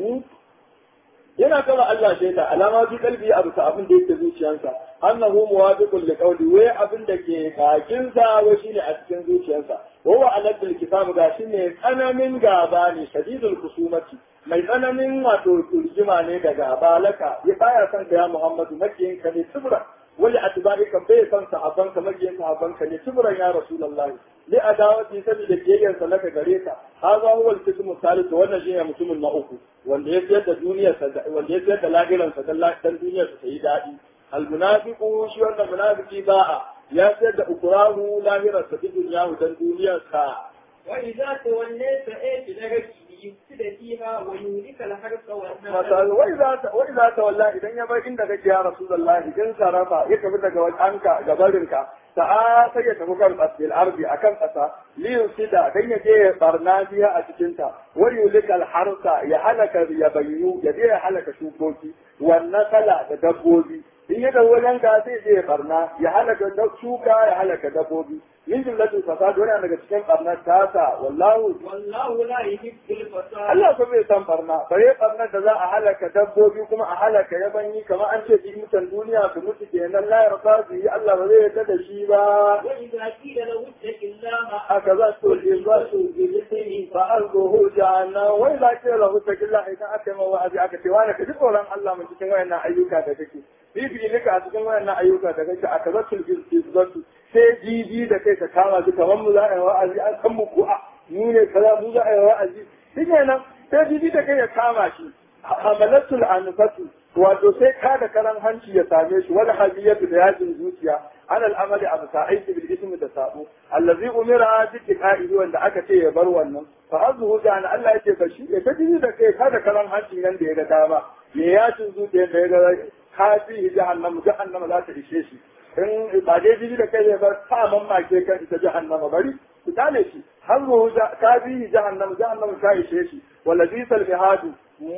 yana kaza Allah shaida alama bi kalbi abu ta abin da yake zuciyarsa annahu muwafiqun li qawli wai abin da ke bakin sa wai shine a cikin zuciyarsa wa huwa aladul kitab ga shine tsananin gaba ne shadidul kusumati mai tsananin wato turjima ne da gaba laka ya baya son ka ya Muhammadu makiyin ka ne tubra wali atbarika bai son sahabban ka makiyin sahabban ka ne tubran ya rasulullahi li adawati saboda kiyayen sa laka gare ka hadha huwa al-qismu thalith wannan shine mutumin na uku wanda ya siyar da duniyar sa wanda ya siyar da lahiran sa dan duniyar sa yi dadi al-munafiqu shi wannan munafiki ba'a ya siyar da ukurahu lahiran sa dunyahu dan duniyar sa wa idza tawallayta ayati daraki yufsida fiha wa yulika al-harsa wa masal wai za ta wai za ta wallahi idan ya bar inda kake ya rasulullahi in sarafa ya tafi daga wajenka gabarinka sa'a sai ya tafi kan asbil ardi akan kasa li yusida dan ya je ya barna biya a cikin ta wa yulikal harsa ya halaka ya bayyu ya je ya halaka shukoki wan nasala da dabbobi in ya dawo wajen ka sai je ya barna ya halaka shuka ya halaka dabbobi min jumlatul fasad wani daga cikin barnar tasa wallahu wallahu la yuhibbul fasad Allah ko bai san barna bare barnar da za a halaka dabbobi kuma a halaka yabanyi kamar an ce bi mutan duniya su mutu kenan la yarda su yi Allah ba zai yarda da shi ba wa idza qila lahu ittaqillaha haka za su yi za su yi lisani fa arzuhu jahannam wai za ki lahu takilla idan aka yi wa'azi aka ce wani ka ji tsoron Allah mun cikin wayannan ayyuka da kake bibi nika a cikin wayannan ayyuka da kake aka zatul izzatu sai jibi da kai ka kama su kamar mu za a yi wa'azi an san mu ko a mu ne kaza mu za a yi wa'azi shi nan sai jibi da kai ya kama shi hamalatul anfatu wato sai ka da karan hanci ya same shi wal haziyatu da yajin zuciya an al'amali abu sa'aiti bil ismi da sabo allazi umira bi tiqa'ihi wanda aka ce ya bar wannan fa azhu da Allah yake ka shi ya jibi da kai ka da karan hanci nan da ya ga dama me yajin zuciya da ya ga kafi jahannam jahannam za ta ishe shi in ba dai jini da kai ba ta mamake kan ita jahannama bari ku tale shi har ruhu ta bihi jahannam jahannam ta ishe shi wallazi sal bihadu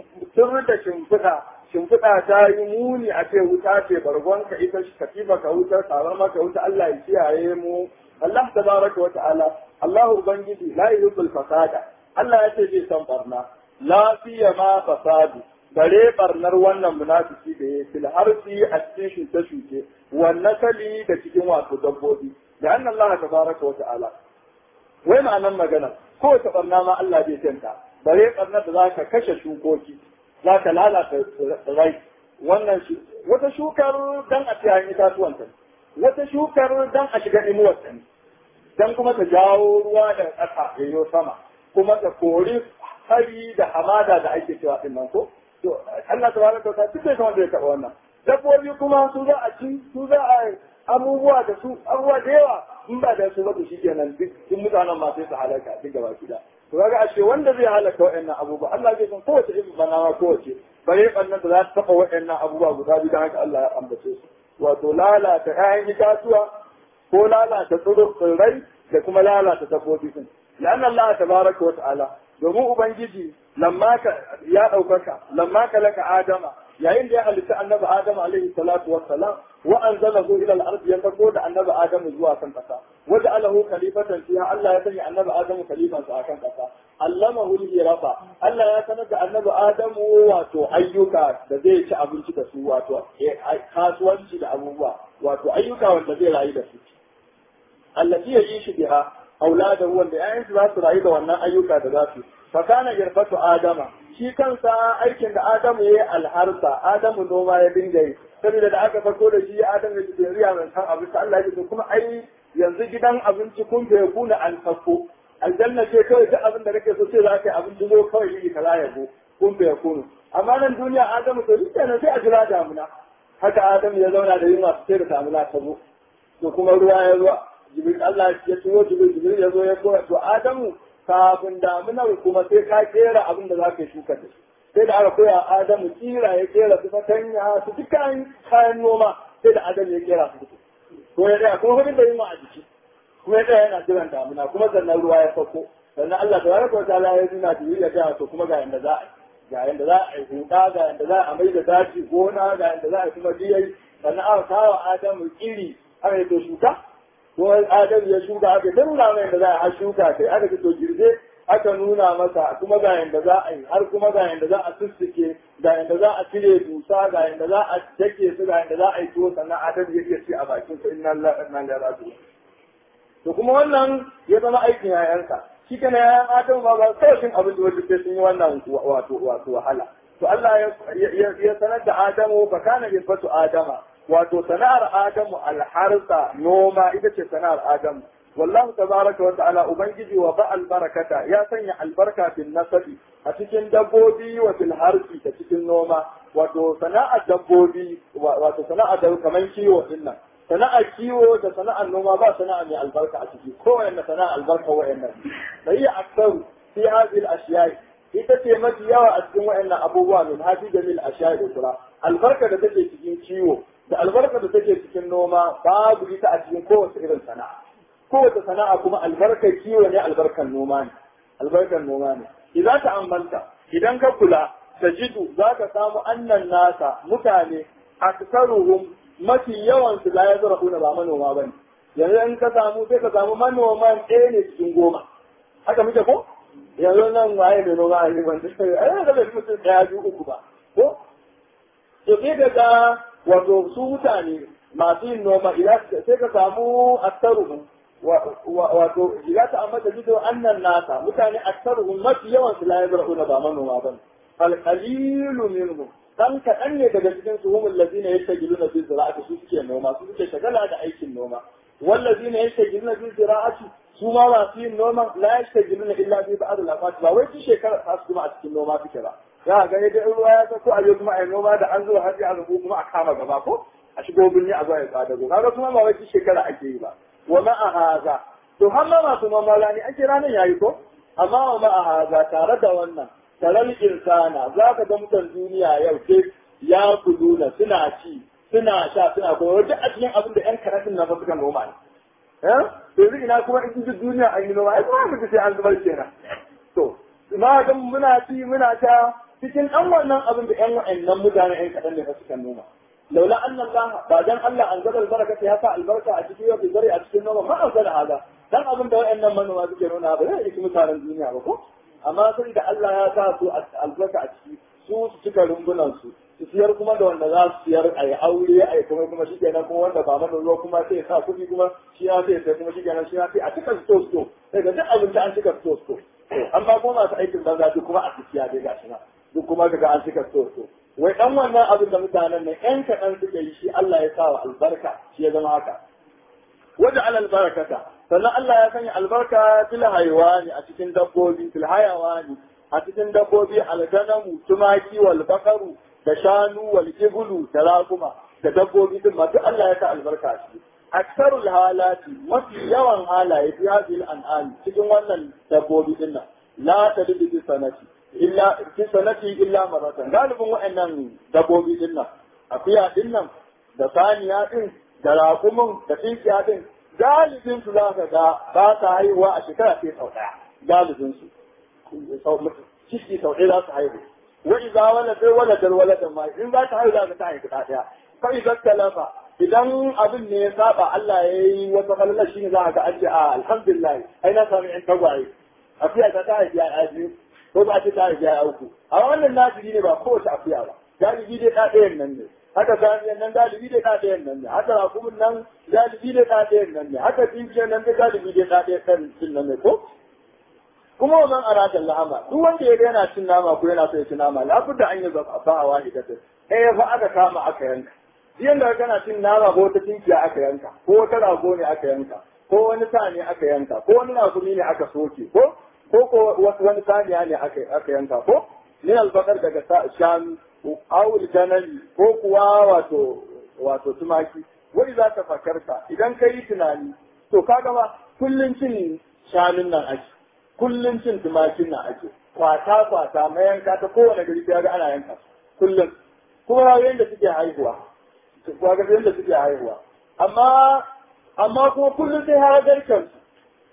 tun da shimfiɗa shimfiɗa ta yi muni a ce wuta ce bargon ka ita shi katifa ka wutar tsarar maka wuta Allah ya kiyaye mu Allah tabaraka wa ta'ala Allah ubangiji la yuhibbul fasada Allah ya ce zai san barna la ma fasadu bare barnar wannan munafiki da ya fil harfi a cikin shuke-shuke wannan kali da cikin wato dabbobi da annan Allah tabaraka wa ta'ala wai ma'anan magana kowace barna ma Allah bai tanta bare barnar da zaka kashe shukoki zaka lalata rai wannan shi wata shukar dan a ciyayin itatuwan ta wata shukar dan a shiga inuwar ta dan kuma ta jawo ruwa da ƙasa yayyo sama kuma ta kori hari da hamada da ake cewa din nan ko to Allah tabaraka wa ta'ala duk da wanda ya taba wannan dabbobi kuma su za a ci su za a abubuwa da su abubuwa da yawa in ba da su ba to shikenan duk duk mutanen ma sai su halaka duk gaba kida to kaga ashe wanda zai halaka wa'annan abubuwa Allah zai san kowace irin banawa kowace bare bannan da za ta taba wa'annan abubuwa guda biyu dan haka Allah ya ambace su wato lalata ƴaƴan itatuwa ko lalata tsirrai da kuma lalata dabbobi din لأن الله تبارك وتعالى domin Ubangiji lamma ka ya ɗaukaka lamma ka laka Adama yayin da ya halitta annabi Adamu alaihi salatu wassalam wa anzalahu ila al-ard ya sako da annabi Adamu zuwa kan kasa waja alahu khalifatan fiha Allah ya sanya annabi Adamu khalifan sa akan kasa allamahu al-hirafa Allah ya sanar da annabi Adamu wato ayyuka da zai ci abinci da su wato kasuwanci da abubuwa wato ayyuka wanda zai rayu da su allati yishu biha auladahu wanda ƴaƴansu za su rayu da wannan ayyuka da za su fa kana yarfatu adama shi kansa aikin da adamu yayi alharsa adamu noma ya dinga yi saboda da aka farko da shi adamu ya ce riya mai san abinci Allah ya ce kuma ai yanzu gidan abinci kun bai kuna an sako aljanna ce kawai duk abin da kake so sai za ka yi abinci zo kawai yi kaza ya go kun bai kunu amma nan duniya adamu to shi kenan sai a jira damuna haka adamu ya zauna da yunwa sai da damuna ta zo to kuma ruwa ya zo jibril Allah ya tuwo jibril jibril ya zo ya koya to adamu kafin damunar kuma sai ka kera abin da za ka shuka da shi sai da aka koya adamu kira ya kera su fatanya su dukkan kayan noma sai da adamu ya kera su to ya tsaya kuma hudun da yin a jiki kuma ya tsaya yana jiran damuna kuma sannan ruwa ya sauko sannan Allah ta baraka wata ala ya nuna jibril ya gaya to kuma ga yanda za a yi ga yanda za a yi huda ga yanda za a mai da daji gona ga yanda za a yi kuma biyai sannan aka kawo adamu iri aka yi to shuka ko adam ya shuka aka ta nuna mai da za a shuka kai aka fito girbe aka nuna masa kuma ga yanda za a yi har kuma ga yanda za a sussuke ga yanda za a cire dusa ga yanda za a dake su ga yanda za a yi tuwo sannan adam ya iya ci a bakin sa inna lillahi wa inna ilaihi raji'un to kuma wannan ya zama aikin yayansa shi kana yayan adam ba ba sai shin abin da wanda sai sun yi wannan wato wato wahala to Allah ya sanar da Adamu fa kana yafatu Adama wato sana'ar Adamu alharsa noma ita ce sana'ar Adamu wallahu tabaraka wa ta'ala ubangiji wa ba albarakata ya sanya albarka fil nasabi a cikin dabbobi wa fil harsi ta cikin noma wato sana'ar dabbobi wato sana'ar da kaman kiwo din nan sana'ar kiwo da sana'ar noma ba sana'a mai albarka a ciki kowanne sana'ar albarka wa'annan sai ya aksaru fi hadhihi al-ashiya'i ita ce mafi yawa a cikin wa'annan abubuwa min hafi da mil ashiya'i ukra albarka da take cikin kiwo da albarka da take cikin noma babu ita a cikin kowace irin sana'a kowace sana'a kuma albarkar kiwo ne albarkar noma ne albarkar noma ne idan ka ambanta idan ka kula da jidu za ka samu annan nasa mutane aksaruhum mafi yawan su la yazra'una ba manoma bane yanzu in ka samu sai ka samu manoman ɗaya ne cikin goma haka muke ko yanzu nan waye mai noma a yi wanda sai ai da mutum ɗaya biyu uku ba ko to sai daga wato su mutane masu yin noma idan sai ka samu aksaruhum wato idan ta amma da jido annan nasa mutane aksaruhum mafi yawan su la yazra'una ba manoma ba fal qalilu minhum dan kaɗan ne daga cikin su humul ladina yastajiluna fi zira'ati su suke noma su suke shagala da aikin noma wallazina yastajiluna fi zira'ati su ma masu yin noma la yastajiluna illa fi ba'd al-afat ba wai su shekara ta su kuma a cikin noma suke ba za a gani da ruwa ya sako a kuma a yi noma da an zo har a rubu kuma a kama gaba ko a shigo birni a zuwa ya tsada go kaga kuma ba wai shekara ake yi ba wa ma a haza to har ma masu noma rani ake ranar yayi ko amma wa ma a haza tare da wannan taral insana za ka ga mutan duniya yau ke ya kuduna suna ci suna sha suna kuma duk a cikin abin da yan karatun na suka noma ne eh yanzu ina kuma in duk duniya an yi noma ai kuma mutu sai an zubar kenan to ma ga muna ci muna ta cikin ɗan wannan abin da ƴan wa'annan mutane ƴan kaɗan ne fa suka noma laula anna Allah ba dan Allah an zaba albaraka ya sa albarka a cikin yau zari a cikin noma ma an zara hada dan abin da wa'annan manoma suke nuna ba zai yi mutanen duniya ba ko amma sai da Allah ya sa su albarka a ciki su su cika rumbunan su su siyar kuma da wanda za su siyar a yi aure a yi kuma kuma shi kenan kuma wanda ba mana ruwa kuma sai sa kuɗi kuma shi ya sai sai kuma shi kenan shi ya sai a cika sto sto sai ga duk abinci an cika sto sto an ba kuma masu aikin banza duk kuma a siya dai gashi na duk kuma kaga an cika sto sto wai dan wannan abin da mutanen nan yan kaɗan suke yi shi Allah ya sa wa albarka shi ya zama haka wajen alal barakata sannan Allah ya sanya albarka fil haywani a cikin dabbobi fil hayawani a cikin dabbobi alganamu tumaki wal bakaru da shanu wal ibulu da raguma da dabbobi din masu Allah ya sa albarka a ciki aksarul halati mafi yawan halaye fi hadhihi an'am cikin wannan dabbobi din nan la tadidu bi sanati illa fi sanati illa maratan galibin wa'annan dabbobi din nan akuya din nan da saniya din da raƙumin da tinkiya din galibin su za ka ga ba ta haihuwa a shekara sai sau ɗaya galibin su ciki sau ɗaya za su haihu wa idza walada waladal waladan ma in za ta haihu za ka ta haihu ɗaya fa idza talafa idan abin ne ya saba Allah ya yi wata falala shi ne za ka ga an ce a alhamdulillah ai na sami in tagwaye afiya ta ta haifi ya biyu ko ba ta ta haifi ya uku a wannan nasiri ne ba kowace afiya ba galibi dai ɗaɗayan nan ne haka saniyan nan galibi dai ɗaɗayan nan ne haka rakumin nan galibi dai ɗaɗayan nan ne haka tsinkiyar nan dai galibi dai ɗaɗayan ɗin nan ne ko kuma wannan aratan la'ama duk wanda ya ga yana cin nama ko yana so ya ci nama labudda an yi zaba ba a wani da eh fa aka kama aka yanka Jiyan da kana cin nama ko wata tinkiya aka yanka ko wata rago ne aka yanka ko wani sa ne aka yanka ko wani nakumi ne aka soke ko ko ko wani saniya ne aka yanka ko min albakar daga shanu awul ganani ko kuwa wato wato tumaki wai za ka fakarta idan ka yi tunani to kaga ba kullun cin shanun nan ake kullun cin tumakin nan ake kwata kwata mayanka ta kowane gari ya ga ana yanka kullum kuma yayin da suke haihuwa kuwa ga yadda suke haihuwa amma amma kuma kullum sai har garken su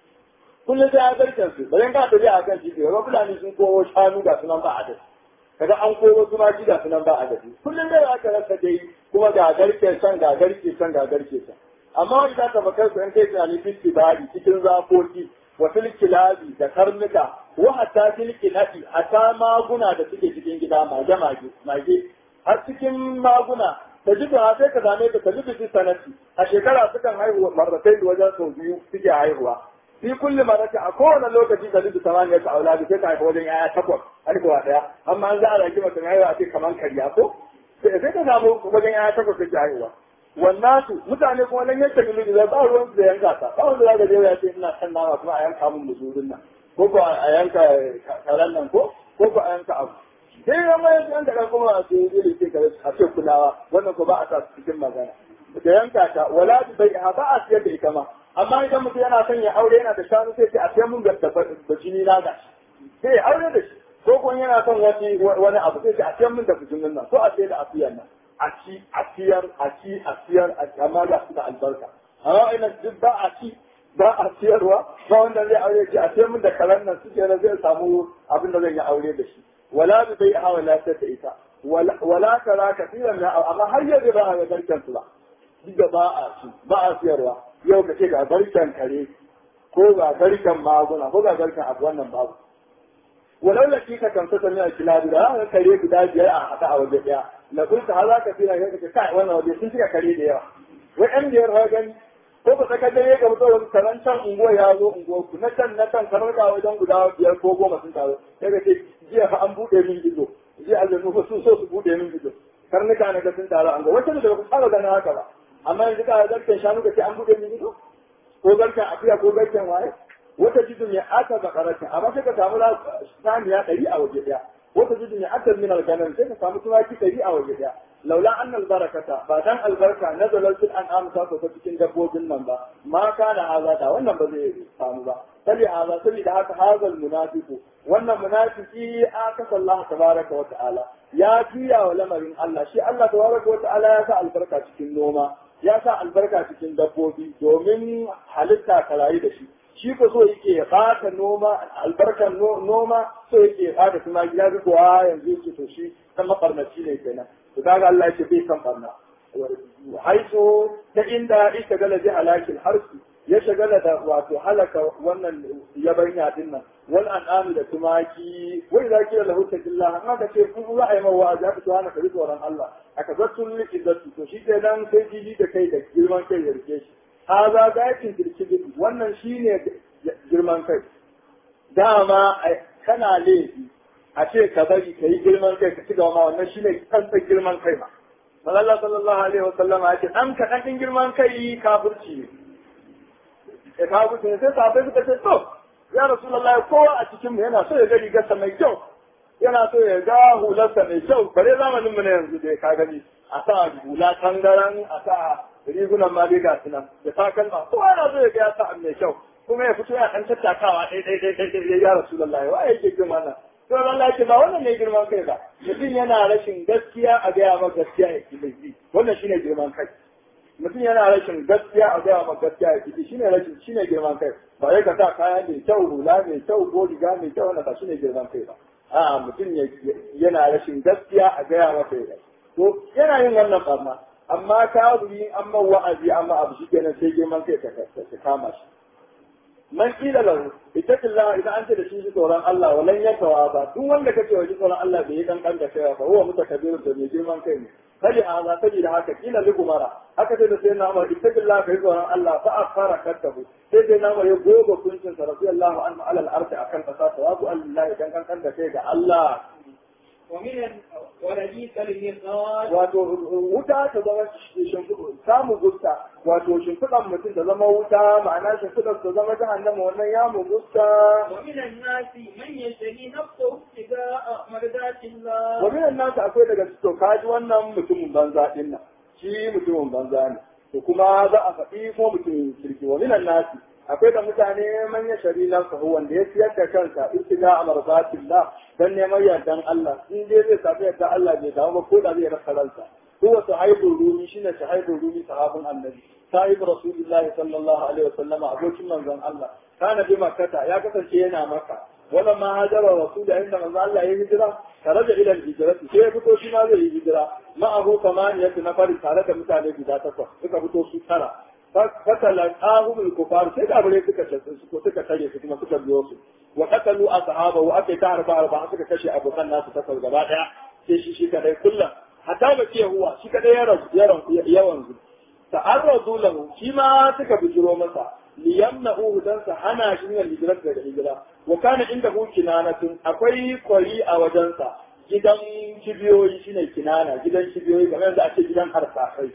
kullum sai har garken su bari ka tafi a kan titi ga fulani sun kowo shanu ga sunan ba adadi kaga an kowo tumaki ga sunan ba adadi kullum dai aka rasa dai kuma ga garke can ga garke can ga garke can amma wani za ta bakar su in kai tunani fiski bari cikin zafoki wa filkilabi da karnuka wa hatta filkilabi hatta maguna da suke cikin gida mage mage mage har cikin maguna ta ji ta sai ka same ta ta ji bisi sanati a shekara sukan haihu marratai da wajen sau biyu suke haihuwa fi kulli marrati a kowane lokaci ta ji samaniya ta auladi sai ta haifa wajen yaya takwas haihuwa daya amma an za a rage mata haihuwa a ce kamar karya ko sai ka samu wajen yaya takwas suke haihuwa wannan su mutane kuma nan yanke milu da ba ruwan su da yanka ta ba wanda za ka je ya ce ina kan nama kuma a yanka mun musulun nan ko ko a yanka karen nan ko ko ko a yanka abu sai ya mai yan da kuma a ce iri ce kare a ce kulawa wannan ko ba a sa cikin magana da yanka ta wala bi bai ha ba a siyar da ita ma amma idan mutum yana son ya aure yana da shanu sai ce a siyar mun da da jini na ga sai ya aure da shi ko kuma yana son wani wani abu sai ce a siyar mun da fujinin nan ko a siyar da afiyan nan a ci a siyar a ci a siyar amma ga su da albarka amma ina duk ba a ci ba a siyarwa ba wanda zai aure shi a siyar mun da karen nan suke na zai samu abin da zai yi aure da shi ولا ببيعها ولا تتئتا ولا, ولا ترى كثيرا من اما har yanzu ba a ga garken su ba duk ba a su ba a siyarwa yau ka ce ga garken kare ko ga garken maguna ko ga garken abu wannan babu walau da kika kan ta sami a kilabi da aka kare guda biyar a haɗa a waje ɗaya na kun ta za ka fi na ka ce kai wannan waje sun cika kare da yawa wai ɗan biyar ha gani ko ka saka dare ga mutum wani karan can unguwa ya zo unguwa ku na can na can kamar ga wajen guda biyar ko goma sun taru sai ka ce jiya fa an buɗe min ido jiya aljanu fa sun so su buɗe min ido karnuka na ga sun taru an ga wata da ba ku fara ganin haka ba amma yanzu ka garken shanu ka ce an buɗe min ido ko garken akuya ko garken waye wata jidin ya aka bakaratin amma sai ka samu saniya ɗari a waje ɗaya wata jidin ya aka min alganan sai ka samu tumaki ɗari a waje ɗaya laula an albarakata ba dan albarka na zalaltul an amsa ko ta cikin dabbobin nan ba ma kana haza da wannan ba zai samu ba sabi haza saboda haka hazal munafiqu wannan munafiki aka sallah tabaraka wa ta'ala ya juya wa lamarin Allah shi Allah tabaraka wa ta'ala ya sa albarka cikin noma ya sa albarka cikin dabbobi domin halitta ka rayu da shi shi ko so yake ya bata noma albarkar noma so yake ya bata kuma gida duk wa yanzu yake to shi kan mafarnaci ne kenan to kaga Allah yake bai san barna haiso ta inda ita gala ji halakin harsu ya shagala da wato halaka wannan yabanya din nan wal an'ami da tumaki wai za ki lahu takillah amma ka ce kun za a yi mawa a zaɓi tuwa na kari tsoron Allah aka zattun liƙiddatu to shi ke nan sai jiji da kai da girman kai ya rike shi haza gayatin kirkiri wannan shine girman kai dama kana laifi a ce ka bari ka yi girman kai ka ci gaba ma wannan shine kansan girman kai ma Allah sallallahu alaihi wa sallama ya ce dan ka dan girman kai kafirci ne ya kafirci ne sai sahabbai suka ce to ya rasulullahi kowa a cikin mu yana so ya ga rigarsa mai kyau yana so ya ga hularsa mai kyau bare zamanin mu na yanzu da ka gani a sa hula tangaran a sa rigunan ma dai gasu nan da takalma kowa yana so ya ga ya sa mai kyau kuma ya fito ya dan tattakawa dai dai dai dai ya rasulullahi wa yake jin wannan to Allah ce ba wannan ne girman kai ba mutum yana rashin gaskiya a gaya maka gaskiya ya ki laifi wannan shine girman kai mutum yana rashin gaskiya a gaya maka gaskiya ya ki shine rashin shine girman kai ba ya ka sa kaya mai kyau hula mai kyau ko riga mai kyau wannan ba shine girman kai ba a mutum yana rashin gaskiya a gaya maka ya to yana yin wannan barna amma ka yi amma wa'azi amma abu shi kenan sai girman kai ta kama shi man kila lahu ittaqillah idan an ce da shi tsoron Allah walan yakawa ba duk wanda kace wa tsoron Allah bai yi kankan da kai ba huwa mutakabbir da mai girman kai ne kaji haza kaji da haka kila li gumara haka sai da sai na Umar ittaqillah kai tsoron Allah fa afara kattabu sai sai na Umar ya goga kuncin sa radiyallahu anhu ala al-ardi akan kasa tawabu Allah idan kankan da kai ga Allah ومن ولديك الميقات wato wuta ta zama samu gusta wato shimfiɗan mutum ta zama wuta ma'ana shimfiɗan ta zama jahannama wannan ya mu gusta ومن الناس من يشتري نفسه ابتغاء مرضات الله wa minan nasu akwai daga cikin kaji wannan mutumin banza din nan shi mutumin banza ne to kuma za a faɗi ko mutumin kirki wa minan nasu akwai da mutane manya shari na sahu wanda ya siyar da kansa ibtiga amarzatillah dan neman yardan Allah in dai zai samu yardan Allah bai dawo ba ko da zai rasa ransa huwa sahibul rumi shine sahibul rumi sahabin annabi sahib rasulullahi sallallahu alaihi wasallam abokin manzon Allah kana bi makkata ya kasance yana maka wala ma hajara rasul inda manzon Allah ya hijira tare da ilal hijrati sai ya fito shi ma zai yi hijira ma abu kamaniyatu na fari tare da mutane guda takwas suka fito su tara fatalaqahum al-kufar sai da bare suka tace su ko suka tare su kuma suka biyo su wa qatalu ashabahu aka ta harba harba suka kashe abokan nasu takwas gaba daya sai shi shi kadai kullum hatta ba ce huwa shi kadai ya rasu yawan zu ta'arradu lahu shi ma suka bijiro masa liyamna'uhu dan sa hana shi ne hijira daga hijira wa kana inda hu kinanatun akwai kwari a wajensa gidan kibiyoyi shine kinana gidan kibiyoyi kamar yadda ake gidan harsafai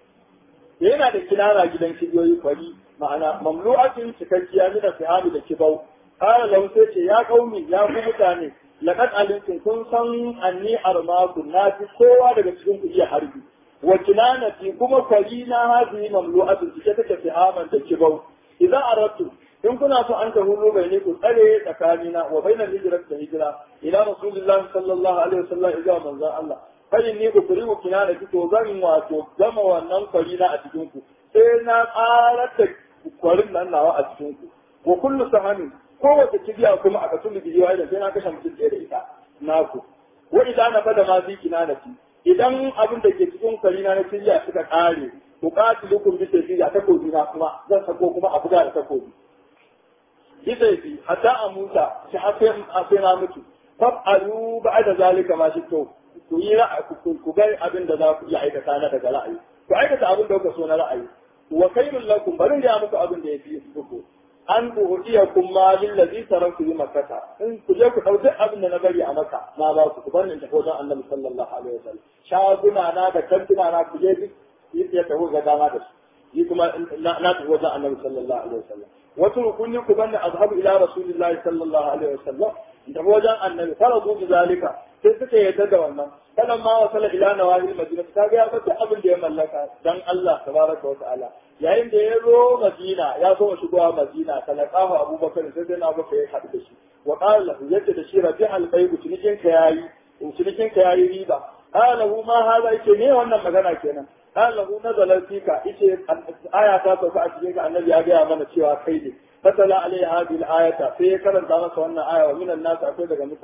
yana da kinana gidan kibiyoyi kwari ma'ana mamlu'atin cikakkiya mina fihami da kibau kala lahu sai ce ya kaumi ya ku mutane laqad alimtum kun san anni armaku na fi kowa daga cikin ku iya harbi wa kinanati kuma kwari na hazi mamlu'atin cike take fihaman da kibau idan aradtu in kuna so an tahulu bai ne ku tsare tsakanina wa bainal hijrat da hijira ila rasulillah sallallahu alaihi wasallam idan manzon Allah kai ni ku kuri ku kina da to zan wato gama wannan kwari na a cikin ku sai na ƙarar da kwarin nan nawa a cikin ku wa kullu sahamin kowace kibiya kuma a kasu bidiyo da sai na kashe mutum ɗaya da ita naku wa idan na fada ma fi kina da idan abin da ke cikin kwari na na kibiya suka ƙare ku qatilukum bi sayfi a takobi na kuma zan sako kuma a buga da takobi bi sayfi hatta a muta shi hafe na mutu fa'alu ba'da zalika ma shi to ku yi ku ga abin da za ku iya aikata na daga ra'ayi ku aikata abin da kuka so na ra'ayi wa khairul lakum barin da muku abin da yafi muku an uhudiyakum ma lil ladhi taraktu bi makkah in ku je ku dau duk abin da na bari a maka na ba ku ku bar ni tafi wajen annabi sallallahu alaihi wasallam shaguna na da kantuna na ku je duk yi ya tafi ga dama da su yi kuma na tafi wajen annabi sallallahu alaihi wasallam wasu rukunni ku banni azhabu ila rasulillahi sallallahu alaihi wasallam da wajen annabi faradu bi zalika sai suka yarda da wannan kalan ma wasala ila nawahil madina ta ga ya bata abin da ya mallaka dan Allah tabaraka wa ta'ala yayin da ya zo madina ya so shigowa madina talaqahu abubakar sai dai na baka ya haɗu da shi wa qala lahu yadda da shi rabi al baybu cinikin ka yayi cinikin ka yayi riba qala lahu ma hada yake ne wannan magana kenan qala lahu nazala fika yace aya ta sauka a cikin annabi ya ga mana cewa kai ne fatala alaihi hadhihi al-ayata sai ya karanta masa wannan aya wa minan nas akwai daga mutane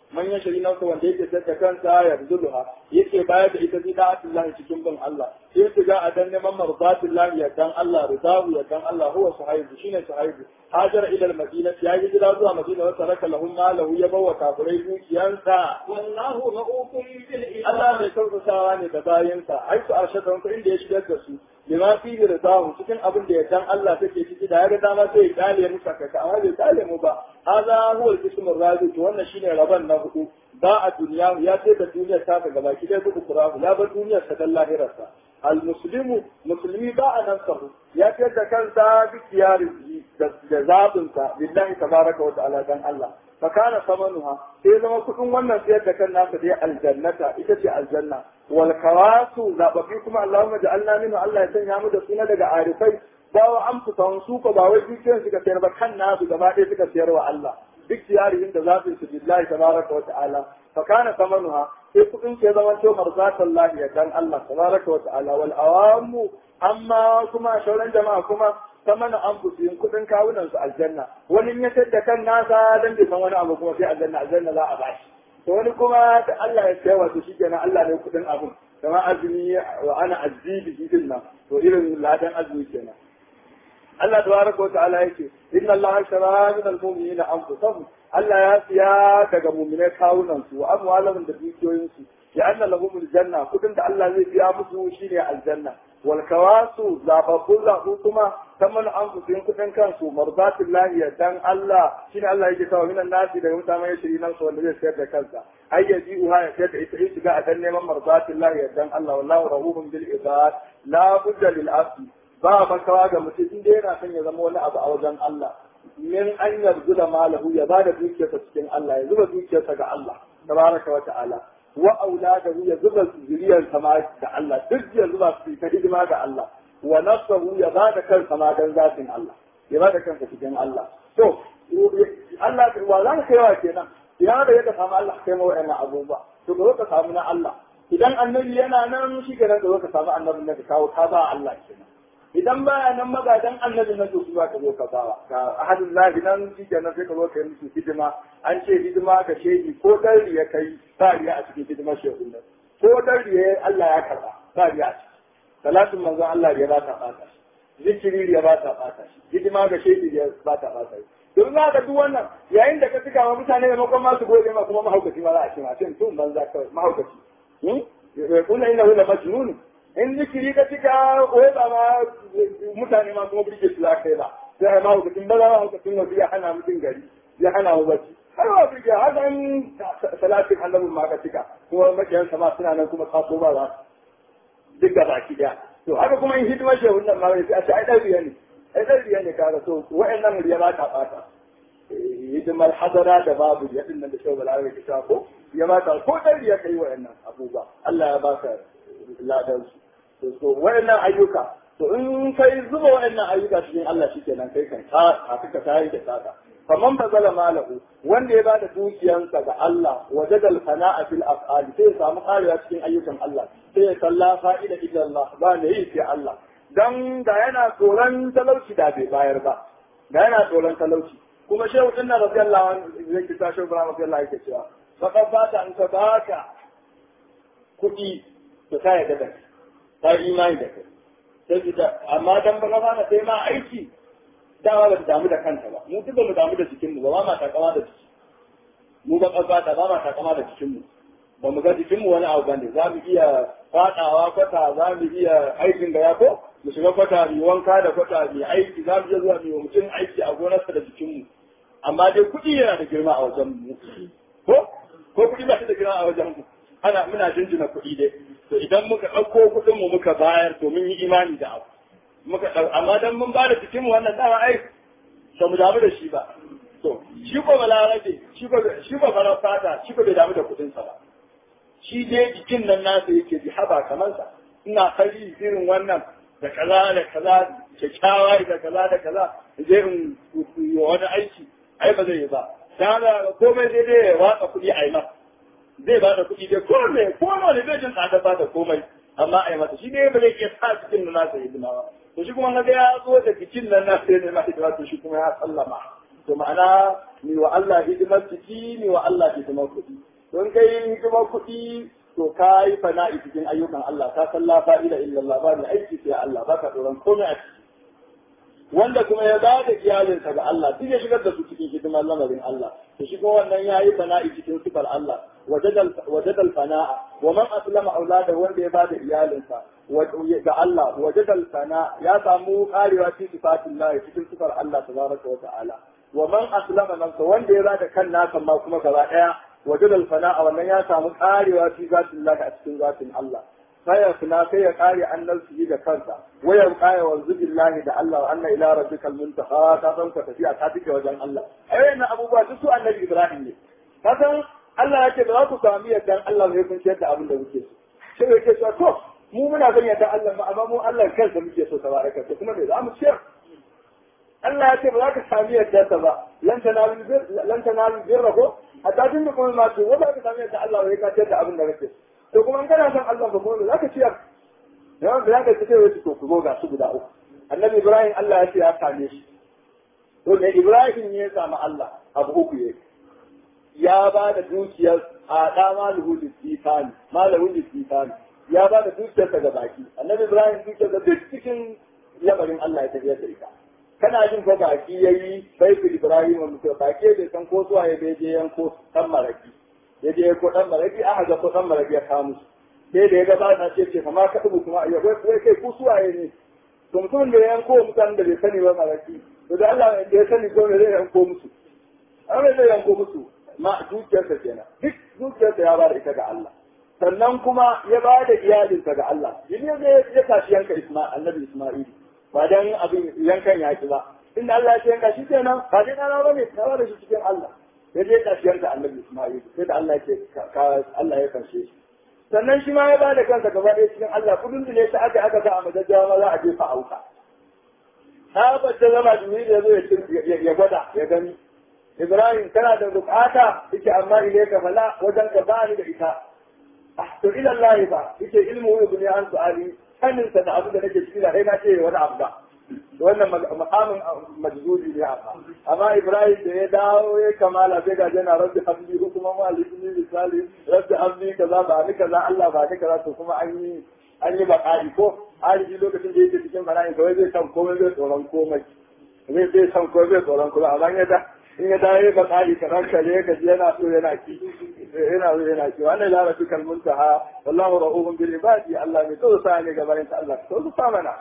man ya shari nafsa wanda yake da kansa ya zulha yake bayar da ita zida'atullah cikin bin Allah sai su ga a dan neman marzatillah ya dan Allah ridahu ya dan Allah huwa suhaibu shine suhaibu hajar ila al-madina ya yi jira zuwa madina wa taraka lahum malahu ya bawa kafirai dukiyansa wallahu ra'ufun bil Allah ibad mai kyautatawa ne da bayansa ai su arshada ku inda ya shigar da su lima fi da ridahu cikin abin da yardan Allah take ciki da ya ga dama sai ya kale mu sakaka amma bai kale mu ba hadha huwa al-qism ar-rabi to wannan shine raban na hudu ba a duniya ya ce da duniyar ta ga baki dai kudu kurahu ya bar duniyar ta dan lahirarsa al-muslimu musulmi ba a nan sahu ya ce da kansa duk yari da zabinsa billahi tabaraka wa ta'ala dan Allah fakana samanuha sai zama kudin wannan sayar da kan nasa dai aljannata ita ce aljanna wal kawasu zababi kuma Allahumma ja'alna minhu Allah ya sanya mu da suna daga arifai ba wa amfusan su ko ba wai dukiyar suka sayar ba kan nasu gaba ɗaya suka sayar wa Allah duk tiyarihin da zafin su billahi tabaraka wa ta'ala fakana samanuha sai kudin sai zama to marzatan lahi ya dan Allah tabaraka wa ta'ala wal awamu amma kuma shauran jama'a kuma ta mana an yin kuɗin kawunan su aljanna wani in ya da kan nasa dan bai san wani abu kuma sai aljanna aljanna za a bashi to wani kuma da Allah ya kai wato shikenan Allah ne kuɗin abun kamar azumi wa ana azibi din nan to irin ladan azumi kenan Allah tabaraka wa ta'ala yake inna Allah shara min al-mu'minina anfusahum Allah ya siya daga mu'minai kawunan su wa amwalahum da dukiyoyin su ya anna lahumul janna kudin da Allah zai biya musu shine aljanna wal kawasu zababbun zabu kuma kaman an su yin kudin kansu marzatullahi ya dan Allah shine Allah yake kawo minan nasi daga mutane ya shiri nan su wanda zai sayar da kansa ai ya ji uha ya sayar da ita in shiga a dan neman marzatullahi ya dan Allah wallahu rahubun bil ibad la budda lil abdi ba makawa ga mutum in dai yana son ya zama wani abu a wajen Allah min an yarzu da malahu ya bada dukiyarsa cikin Allah ya zuba dukiyarsa ga Allah tabaraka wa ta'ala wa auladahu ya zuba zuriyar sama da Allah duk ya zuba su ta hidima ga Allah wa nafsahu ya bada kansa ma dan zatin Allah ya bada kansa cikin Allah to Allah wa za ka kaiwa kenan ya da yadda samu Allah kai ma wa'annan abubuwa to ka zo ka samu na Allah idan annabi yana nan shi kenan ka zo ka samu annabin da ka kawo ka ba Allah kenan idan baya nan magadan annabi na to ba ka zo ka bawa ga ahadin lahi nan shi kenan sai ka zo ka yi musu hidima an ce hidima ga shehi ko dan ya kai ba riya a cikin hidimar shehu nan ko dan riya Allah ya karba ba riya a ciki salatin manzon Allah riya ba ta bata shi zikiri riya ba ta bata shi hidima ga shehi riya ba ta bata shi domin za ka duk wannan yayin da ka tuka wa mutane da makon masu gode ma kuma mahaukaci ma za a ce ma sai tun banza kawai mahaukaci kuna inna hu la majnun in zikiri ka cika wai ba ma mutane ma kuma burge su za ka yi ba sai ai mahaukacin ba za mahaukacin wasu ya hana mutum gari ya hana mu bacci har wa burge haka in salatin annabin ma ka cika kuma makiyan sama suna nan kuma kaso ba za duk da baki daya to haka kuma in hidimar shehun nan ma sai a ce ai dan riya ne ai dan riya ne kaga so wa'annan riya ba ta bata hidimar hadara da babu ya din nan da shehu balarabe ta ko ya ba ta ko dan riya kai wa'annan abubuwa Allah ya baka ladan su to wa'annan ayyuka to in kai zuba wa'annan ayyuka cikin Allah shikenan kai kan ka ka tayi da saka faman bazala malahu wanda ya bada dukiyansa ga Allah wajadal fana'a fil af'al sai ya samu karewa cikin ayyukan Allah sai ya salla fa'ida illa Allah ba ne yi sai Allah dan da yana tsoron talauci da bai bayar ba da yana tsoron talauci kuma shehu dinna radiyallahu anhu zai kita shehu Ibrahim radiyallahu yake cewa faqad bata an ka baka kuɗi to ka yarda da kai ka yi imani da kai sai ki amma dan baka fara sai ma aiki dama ba ta damu da kanta ba mu duk ba mu damu da jikin mu ba ba ma takama da jiki mu ba kasa ba ma takama da jikin mu ba mu ga jikin mu wani abu bane za mu iya fadawa kwata za mu iya aikin da ya ko mu shiga kwata mu wanka da kwata mu aiki za mu iya zuwa mu mutum aiki a gonarsa da jikin mu amma dai kuɗi yana da girma a wajen mu ko ko kuɗi ba shi da girma a wajen mu ana muna jinjina kuɗi dai to idan muka ɗauko kuɗin mu muka bayar to mun yi imani da abu muka ɗau amma dan mun ba da cikin mu wannan dama ai ba mu damu da shi ba to shi ko balarabe shi ko shi ko farar fata shi ko bai damu da kuɗin sa ba shi dai jikin nan nasa yake ji haba kamar sa ina kari irin wannan da kaza da kaza kyakkyawa da kaza da kaza zai in yi wani aiki ai ba zai yi ba dan haka komai zai dai ya watsa kuɗi a yi masa zai ba da kuɗi dai ko ne ko ne bai jin tsada ba da komai amma a yi masa shi ne ba zai iya sa cikin nan nasa hidima ba to shi kuma na ga ya zo da bikin nan na sai ne ma hidima to shi kuma ya sallama to ma'ana ni wa Allah hidimar ciki ni wa Allah hidimar kuɗi don kai hidimar kuɗi to ka yi fana'i cikin ayyukan Allah ka san la fa'ila illallah ba ni aiki sai Allah ba ka tsoron komai a ciki wanda kuma ya ba da iyalinsa ga Allah duk ya shigar da su cikin hidimar lamarin Allah to shi kuma wannan ya yi fana'i cikin sifar Allah wajadal fana'a wa man aslama aulada wanda ya ba da iyalinsa ga Allah wajadal fana ya samu karewa cikin sifatin Allah cikin sifar Allah tabaraka wa ta'ala wa man aslama nafsa wanda ya ba da kan nasa ma kuma gaba daya wajadal fana'a wannan ya samu karewa cikin zatin Allah a cikin zatin Allah sai ya fina sai ya kare annal su da kansa wayan kaya wa zubillahi da Allah wa anna ila rabbikal muntaha ta san ka tafiya ta tike wajen Allah ai wannan abubuwa duk su annabi Ibrahim ne ka san Allah ya ce ba za ku sami yadda Allah zai kun ciyar da abin da muke so sai ya ce to mu muna son yadda Allah ma amma mu Allah kansa muke so tabaraka to kuma me za mu ciyar Allah ya ce ba za ka sami yadda ta ba lan tanalu bir lan tanalu birra ko hatta tun da kuma ma ce wa za ka sami yadda Allah zai ka ciyar da abin da kake so to kuma kana son Allah ba kuma za ka ciyar yawan da zaka ce wai to ku zo ga su guda uku annabi Ibrahim Allah ya ce ya same shi to ne Ibrahim ne ya samu Allah abu uku ya ya ba da dukiyar a da maluhu lisifani maluhu lisifani ya ba da dukiyarsa ga baki annabi Ibrahim dukiyarsa duk cikin lamarin Allah ya tafiyar da ita kana jin ko baki yayi baitul Ibrahim mutum baki bai san ko zuwa ya bai je yanko dan maraki ya je ko dan maraki aka ga ko dan maraki ya kawo musu sai da ya ga ba ce ce kamar ka dubu kuma ya wai kai ku suwaye ne to mutum da ya yanko mutanen da bai sani ba maraki to da Allah da ya sani ko ne zai yanko musu an zai yanko musu ma dukiyarsa kenan duk dukiyarsa ya ba da ita ga Allah sannan kuma ya ba da iyalinsa ga Allah yin ya ya tashi yanka Isma'il annabi Isma'il ba dan abin yankan yaki ba inda Allah ya ce yanka shi kenan ba dai kana ba ne ka ba da shi cikin Allah ya je ƙarshen da annabi Ismail sai da Allah ce Allah ya karshe shi sannan shi ma ya bada kansa gaba ɗaya cikin Allah kudin da ne ta aka aka sa a majajjawa ma za a jefa auka ta bacce zama Jibril ya zo ya gwada ya gani Ibrahim kana da bukata yake amma ile ka fala wajen ka ba ni da ita to ila Allah fa yake ilmu ibn an su'ali sanin sa da abu da nake ciki da kai na ce wani abu ba wannan makamin majzuli ne amma amma ibrahim da ya dawo ya kamala sai ga jana rabbi habli hukuma ma lisni misali rabbi habli kaza ba ni kaza Allah ba ni kaza to kuma an yi an yi bakari ko alibi lokacin da yake cikin bala'i kawai zai san komai zai tsoron komai zai zai san komai zai tsoron komai amma ya da in ya dawo ya bakari kamar kare ka ji yana so yana ki yana so yana ki wannan la rabbi kal muntaha wallahu ra'ubun bil ibadi Allah ne to sa ne gabanin ta Allah to sa mana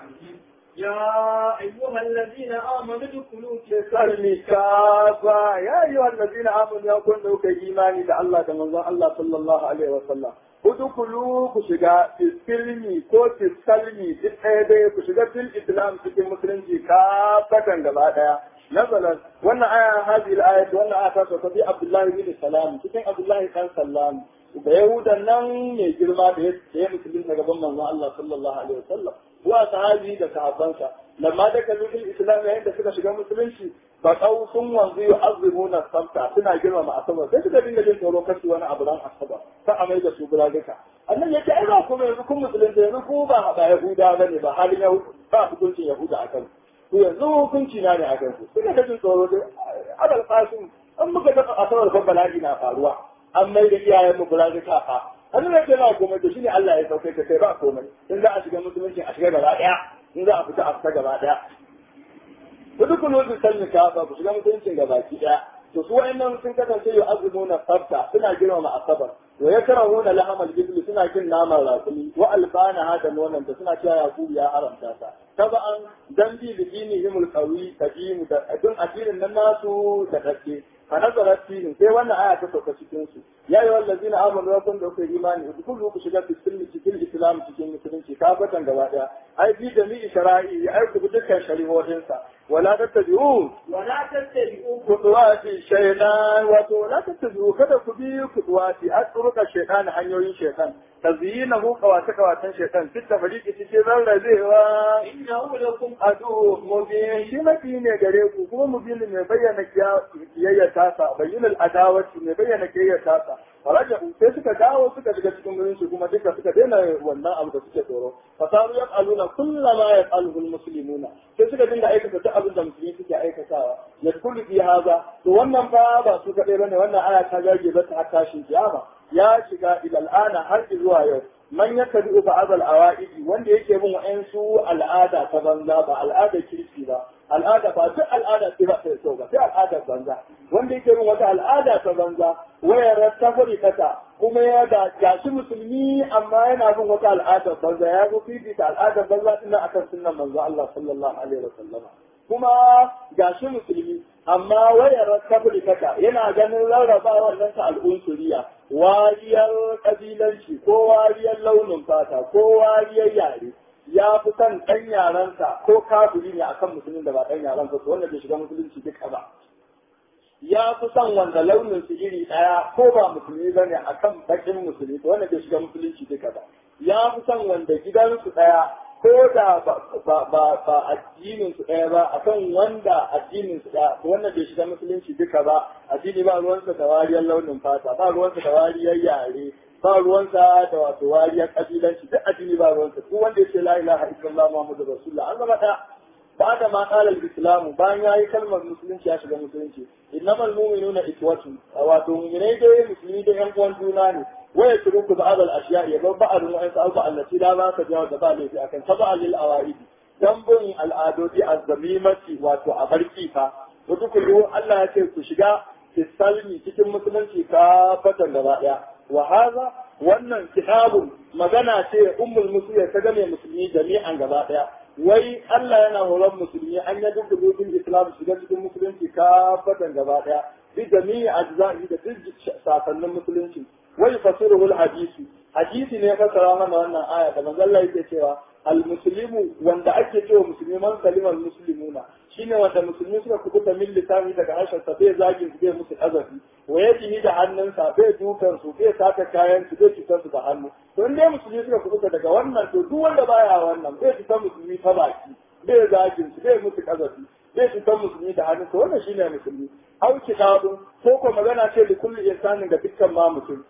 يا أيها الذين آمنوا ادخلوا في salmi kafa ya yi wa allazina amanu ya kun da kuka imani da Allah da manzon Allah sallallahu alaihi wa sallam udkhulu ku shiga filmi ko salmi duk ɗaya dai ku shiga fil islam cikin musulunci kafatan gaba daya nazalat wannan aya hadhihi al-ayat wannan aya ta sauka bi Abdullah bin Salam cikin Abdullah kan Sallam da Yahudan nan mai girma da ya musulunta gaban manzon Allah sallallahu alaihi wa sallam wa sahabi da sahabbansa lamma da kallu fil islam yayin da suka shiga musulunci ba kau sun wanzu yu azimuna sabta suna girmama asabar sai suka dinga jin tsoro kasu wani abu ran asabar ta amai da su buraduka annan yace ai ba kuma yanzu kun musulunta yanzu ku ba ba yahuda bane ba halin yahuda ba hukuncin yahuda akan ku yanzu hukunci na ne akan ku suka ga jin tsoro dai abal qasim an muka ga asabar fa bala'i na faruwa an mai da iyayen mu buraduka fa hannun da ba komai to shine Allah ya sauke ka kai ba komai in za a shiga musulunci a shiga gaba daya in za a fita a fita gaba daya to duk kun wuce sanya ka ba ku shiga musulunci gaba ki daya to su wayannan sun kasance yau azumuna sabta suna girmama asabar wa yakrahuna lahamal ibli suna kin naman rakumi wa albana hada nonon da suna cewa yakubu ya haramta ta taba'an dan bi dinihimul qawi kadimu da dun addinin nan nasu da kake فنزلت فيهم sai wannan aya ta sauka cikin su ya yi wallazina amanu wa kun da ku imani kullu ku shiga cikin cikin islam cikin musulunci kafatan gaba daya ai bi da mi shara'i ai ku bi dukkan shari'o'in sa wala tattabi'u ولا تتبعوا kuduwati shaytan wato la tattabi'u kada ku bi kuduwati asruka shaytan hanyoyin shaytan tazyinahu kawata kawatan shaytan fit tafriqi cikin rarrabewa إنه لكم adu mubin shi mafi ne gare ku kuma mubin mai bayyana kiyayya tasa bayyana adawati mai bayyana kiyayya tasa faraja'u sai suka dawo suka shiga cikin musulunci kuma duka suka daina wannan abu da suke tsoro fasaru yaf'aluna kullama yaf'aluhu almuslimuna sai suka dinga aikata duk abin da musulmi suke aikatawa yadkhulu fi hadha to wannan fa ba su kadai bane wannan aya ta gage ba ta tashin kiyama ya shiga ila al'ana har zuwa yau man yakadu ba'd al-awa'idi wanda yake bin wa'ansu al'ada ta banza ba al'ada kirki ba al'ada ba duk al'ada ce ba ta so ba sai al'adar banza wanda yake bin wata al'ada ta banza wayar ta kata kuma ya ga gashi musulmi amma yana bin wata al'adar banza ya zo fifita al'adar banza din akan sunnan manzo Allah sallallahu alaihi wasallam kuma gashi musulmi amma wayar ta kata yana ganin rarrabawar nan ta al'unsuriya wariyar kabilanci ko wariyar launin fata ko wariyar yare ya fi son ɗan yarensa ko kafiri ne akan musulmin da ba ɗan yarensa to wanda bai shiga musulunci duka ba ya fi son wanda launin su iri ɗaya ko ba musulmi ba ne akan baƙin musulmi to wanda bai shiga musulunci duka ba ya fi son wanda gidansu ɗaya ko da ba addinin su ɗaya ba akan wanda addinin su ɗaya to wanda bai shiga musulunci duka ba addini ba ruwansa da wariyar launin fata ba ruwansa da wariyar yare ba ruwansa da wato wariyar kabilanci duk addini ba ruwansa duk wanda yake la ilaha illallah muhammadu rasulullah an zama da ba da ma qala al-islam bayan yayi kalmar musulunci ya shiga musulunci innamal mu'minuna ikwatu wato mu'minai dai musulmi da yan uwan juna ne waya turuku ba'd al-ashiya ya ba ba'd wa'in sa'u allati la ba ka jawo da ba laifi akan taba lil awaidi dan bin al'adodi az-zamimati wato a barki fa wato kullu Allah ya ce ku shiga salmi cikin musulunci ka fatan gaba daya wa haza wannan kitabun magana ce ummul musulmi ta game musulmi jami'an gaba daya wai Allah yana horon musulmi an yi duk rubutun islam shiga cikin musulunci ka fatan gaba daya bi jami'i ajza'i da duk sakannin musulunci wai fasiruhul hadisi hadisi ne fasara mana wannan aya da manzon Allah yake cewa al-muslimu wanda ake cewa musulmi man kalimar muslimuna shine wanda musulmi suka kubuta min lisani daga harshen sa bai zagin su bai musu azabi wa yadihi da hannunsa bai dukan su bai saka kayan su bai cutar su da hannu to in dai musulmi suka kubuta daga wannan to duk wanda baya wannan bai cutar musulmi ta baki bai zagin su bai musu azabi bai cutar musulmi da hannu to wannan shine musulmi au kitabun ko ko magana ce da kullu insanin ga dukkan ma mutum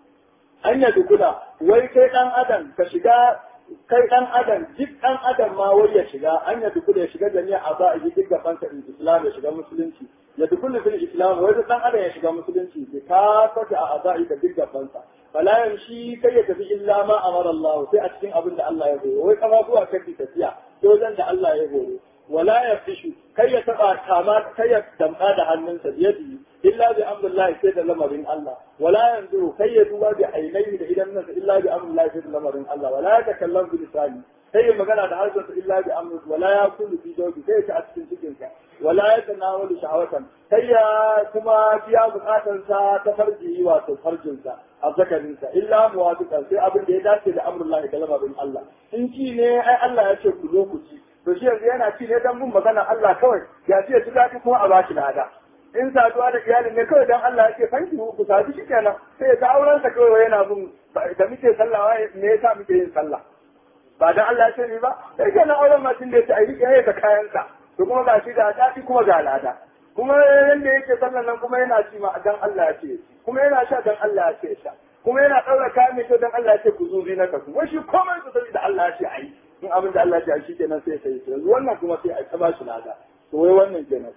an ya dukula wai kai dan adam ka shiga kai dan adam duk dan adam ma wai ya shiga an ya dukula ya shiga jami'a a ba a yi duk gaban sa islam ya shiga musulunci ya dukula fil islam wai dan adam ya shiga musulunci bi ka fata a azai da duk gaban sa fala yamshi kai ya tafi illa ma amara Allah sai a cikin abin da Allah ya horo wai kama zuwa kai tafiya wajen da Allah ya horo wala ya fishu kai ya taba kama kai ya damka da hannunsa biyadi illa bi amrillahi sai da lamarin Allah wala yanzuru kai ya duba bi ainihi da idan nasa illa bi amrillahi sai da lamarin Allah wala ya takallam bi lisani kai ya magana da harshensa illa bi amri wala ya kullu fi jawbi kai ta a cikin cikin sa wala ya tanawalu shahawatan kai ya kuma biya bukatansa ta farji wato farjinsa azzakarinsa illa muwafiqan sai abin da ya dace da amrullahi da lamarin Allah in ci ne ai Allah ya ce ku zo ku ci to shi yanzu yana ci ne dan mun magana Allah kawai ya ce ci daɗi kuma a bashi lada in saduwa da iyalin ne kawai dan Allah ya ce fanki ku sadu shi kenan sai ta auren sa kawai yana bin da muke sallah me yasa muke yin sallah ba dan Allah ya ce ni ba sai kenan auren ma tun da ya yi ya ka kayan sa to kuma ga shi da daɗi kuma ga lada kuma yanda yake sallan nan kuma yana ci ma dan Allah ya ce kuma yana sha dan Allah ya ce sha kuma yana ɗaura kayan mai kyau dan Allah ya ce ku zuzi na kasu wai shi komai su da Allah ya ce ayi in abin da Allah ya shi kenan sai sai yanzu wannan kuma sai a taba shi lada to wai wannan kenan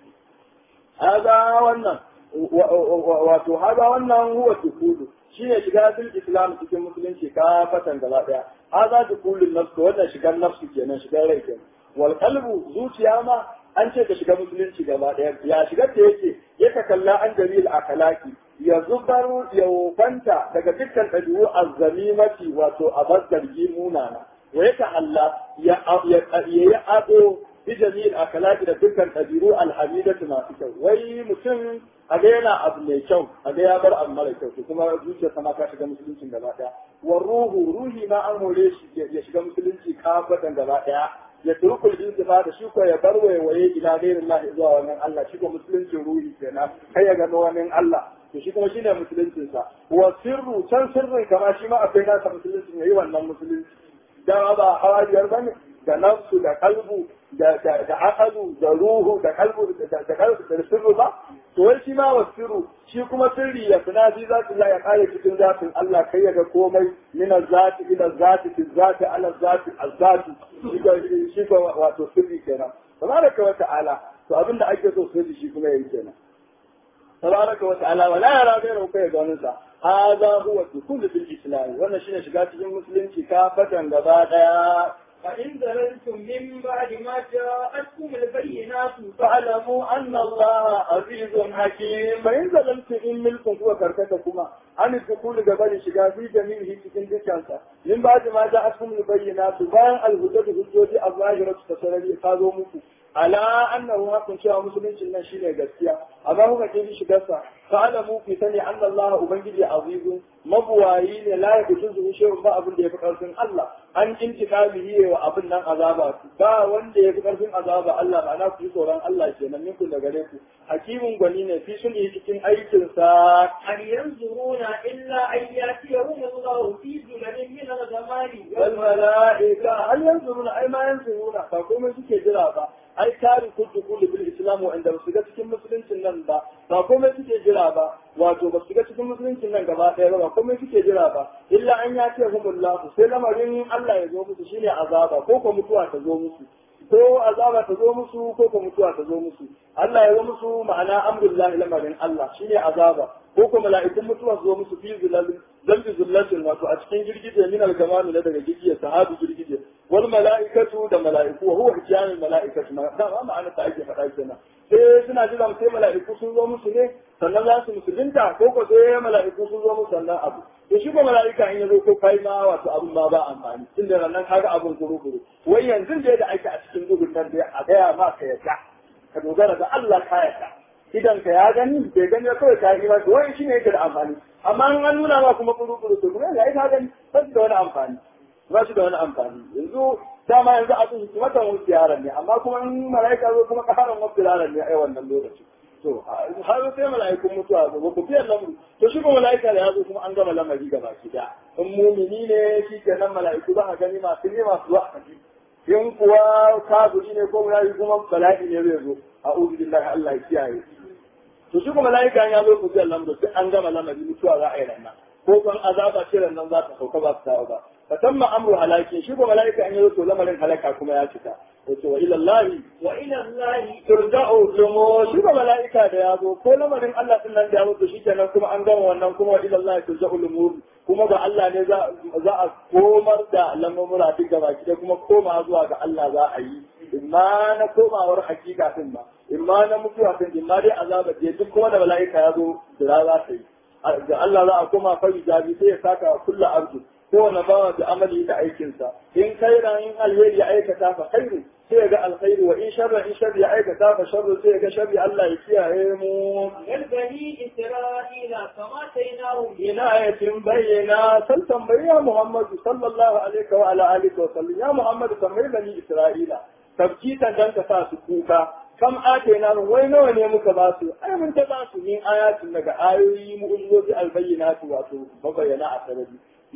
haza wannan wato haza wannan huwa dukudu shine shiga fil islam cikin musulunci ka fatan gaba daya haza dukulun nafs wannan shigar nafsu kenan shigar rai kenan wal qalbu zuciya ma an ce ka shiga musulunci gaba daya ya shigar da yake yaka kalla an jamil akalaki ya zubar ya wofanta daga dukkan ɗabi'u azzamimati wato a zargi munana wa yaka Allah ya yi ado bi jami'il akalaki da dukkan ɗabi'u alhamidatu masu kyau wai mutum a ga yana abu mai kyau a ga ya bar abu mara kyau kuma zuciyarsa ma ka shiga musuluncin gaba ɗaya wa ruhu ruhi ma an hore shi ya shiga musulunci kafatan gaba ɗaya ya turkul intifa da shi ko ya bar waiwaye ila gairin Allah zuwa wannan Allah shi ko musuluncin ruhi kenan kai ya gano wannan Allah to shi kuma shine musuluncin sa wa sirru can sirrin kama shi ma akwai nasa musuluncin yayi wannan musulunci da ba hawariyar bane da nafsu da kalbu da da da aqalu da ruhu da kalbu da da kalbu da sirru ba to wai shi ma wasiru shi kuma sirri ya fina bi zati Allah ya kare cikin zatin Allah kai ya ga komai min zati ila zati fi zati ala zati al-zati shi ko wato sirri kenan tabaraka wa ta'ala to abinda ake so sirri shi kuma yayi kenan tabaraka wa ta'ala wala yara ghayra kai ga wannan sa hada huwa dukul bil islam wannan shine shiga cikin musulunci ka fatan gaba daya فإن زللتم من بعد ما جاءتكم البينات فاعلموا أن الله عزيز حكيم فإن ظلمتم إن ملكم هو كركتكما عن الدخول قبل شجاع في جميعه تكن ذكرت من بعد ما جاءتكم البينات بان الهدى الهدى الظاهرة تسرى قالوا مكو ala annahu hakun cewa musulunci nan shine gaskiya amma kuka ke shi gasa fa'alamu fi sani anna Allah ubangiji azizun mabuwayi ne la ya kutu zuwa shehun ba abin da ya fi karfin Allah an intiqamihi wa abin nan azaba ba wanda ya fi karfin azaba Allah ba na ku tsoron Allah kenan minku da gare ku hakimin gwani ne fi sun yi cikin aikin sa هل ينظرون إلا أن يأتيهم الله في ظلل من الغمام wal mala'ika hal yanzuruna ai ma yanzuruna ba komai suke jira ba ai tari kudu kullu bil islam wa inda su ga cikin musuluncin nan ba ba komai suke jira ba wato ba su ga cikin musuluncin nan gaba ɗaya ba ba komai suke jira ba illa an ya ce humullahu sai lamarin Allah ya zo musu shine azaba ko ko mutuwa ta zo musu ko azaba ta zo musu ko ko mutuwa ta zo musu Allah ya zo musu ma'ana amrullahi lamarin Allah shine azaba ko ko mala'ikun mutuwa su zo musu fi zilalin zambi zullatin wato a cikin girgije min al-gamami na daga girgije sahabi girgije wal mala'ikatu da mala'iku wa huwa kiyanul mala'ikatu ma da ma ma'ana ta ake faɗa kenan sai suna jira sai mala'iku sun zo musu ne sannan za su musulunta ko ko sai mala'iku sun zo musu sannan abu to shi ko mala'ika in ya zo ko kai ma wato abun ma ba amfani tunda nan kaga abun kuru-kuru wai yanzu dai da ake a cikin duhun nan dai a gaya ma ka yadda ka dogara ga Allah ka yadda idan ka ya gani bai gani ba kawai ka yi ba wai shi ne yake da amfani amma in an nuna ma kuma kuru-kuru to kuma ya ka gani ba shi da wani amfani ba shi da wani amfani yanzu dama yanzu a cikin matan wasu yaran ne amma kuma in mala'ika zo kuma karan wasu yaran ne a wannan lokaci to har sai mala'ikun mutuwa zo ku fiye lamuru to shi kuma mala'ika da ya zo kuma an gama lamari gaba ki da in mumini ne shi kenan mala'iku za a gani masu ne masu zuwa a in kuwa kafiri ne ko yayi kuma bala'i ne zai zo a'udhu billahi Allah ya kiyaye to shi kuma mala'ika ya zo ku fiye lamuru sai an gama lamari mutuwa za a yi ranar ko kan azaba ce nan za ta sauka ba su dawo ba fatamma amru halaki shi ko mala'ika an yi to lamarin halaka kuma ya cika yace wa ila Allah وإلى الله turja'u lumo shi ko mala'ika da ya zo ko lamarin Allah din nan da ya zo shikenan kuma an gama wannan kuma wa ila Allah turja'u lumur kuma ga Allah ne za za a komar da lamurra duk gaba ki kuma koma zuwa ga Allah za a yi imma na komawar hakika din ba imma na mutuwa din imma dai azaba je duk kuma da mala'ika ya zo da za ta yi ga Allah za a koma fari jabi sai ya saka wa kullu ardu kowane bawa da amali da aikinsa in kaira in alheri ya aikata fa khairu sai ya ga alkhairu wa in sharra in sharri ya aikata fa sharru sai ya ga sharri Allah ya kiyaye mu بني إسرائيل كما تيناهم ina ayatin bayyana san tambayi ya Muhammadu sallallahu alaihi wa ala alihi wa sallam ya Muhammadu tambayi bani Isra'ila tabkitan dan ka sa su kuka kam atena wai nawa ne muka ba su ai mun ta ba su min ayatin daga ayoyi mu'ujizoji albayyinatu wato mabayyana a sarari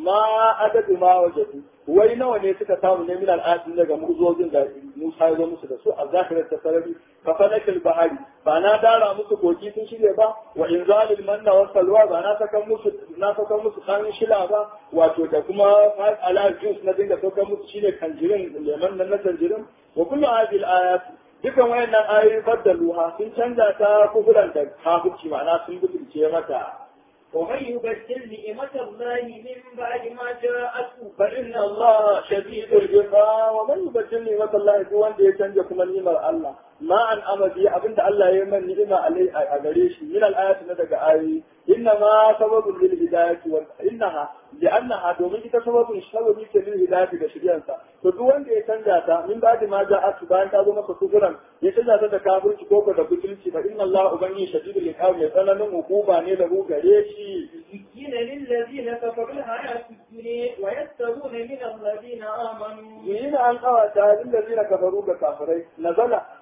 ma adadu ma wajadu wai nawa ne suka samu ne min al'adun daga mu'ujizojin da Musa ya zo musu da su a zahirar ta sarari ka falakil bahari ba na dara musu koki sun shirya ba wa inzalil manna wa salwa ba na sakan musu na sakan musu kan shila ba wato da kuma ala juice na dinga sakan musu shine kanjirin leman nan na kanjirin wa kullu hadhihi al-ayat dukan wayannan ayoyi baddaluha sun canza ta kufuran da kafirci ma'ana sun butulce mata ومن يبدل نعمة الله من بعد ما جاءته فإن الله شديد العقاب ومن يبدل نعمة الله هو wanda ya canja kuma ni'imar Allah ma an amadi abinda Allah ya yi man ni'ima alai a gare shi min al-ayati na daga ayoyi inna ma sababun lil hidayati wa innaha li'annaha domin ita sababun sababi ce lil hidayati da shiryansa to duk wanda ya canja ta min ba'di ma ja'atu bayan ta zo masa kufuran ya canja ta da kafirci ko da butulci fa inna Allah ubangi shadidul iqab mai tsananin hukuma ne da gare shi زين للذين كفروا الحياة الدنيا ويستغون من الذين آمنوا Yina an kawata lillazina kafaru ga kafirai nazala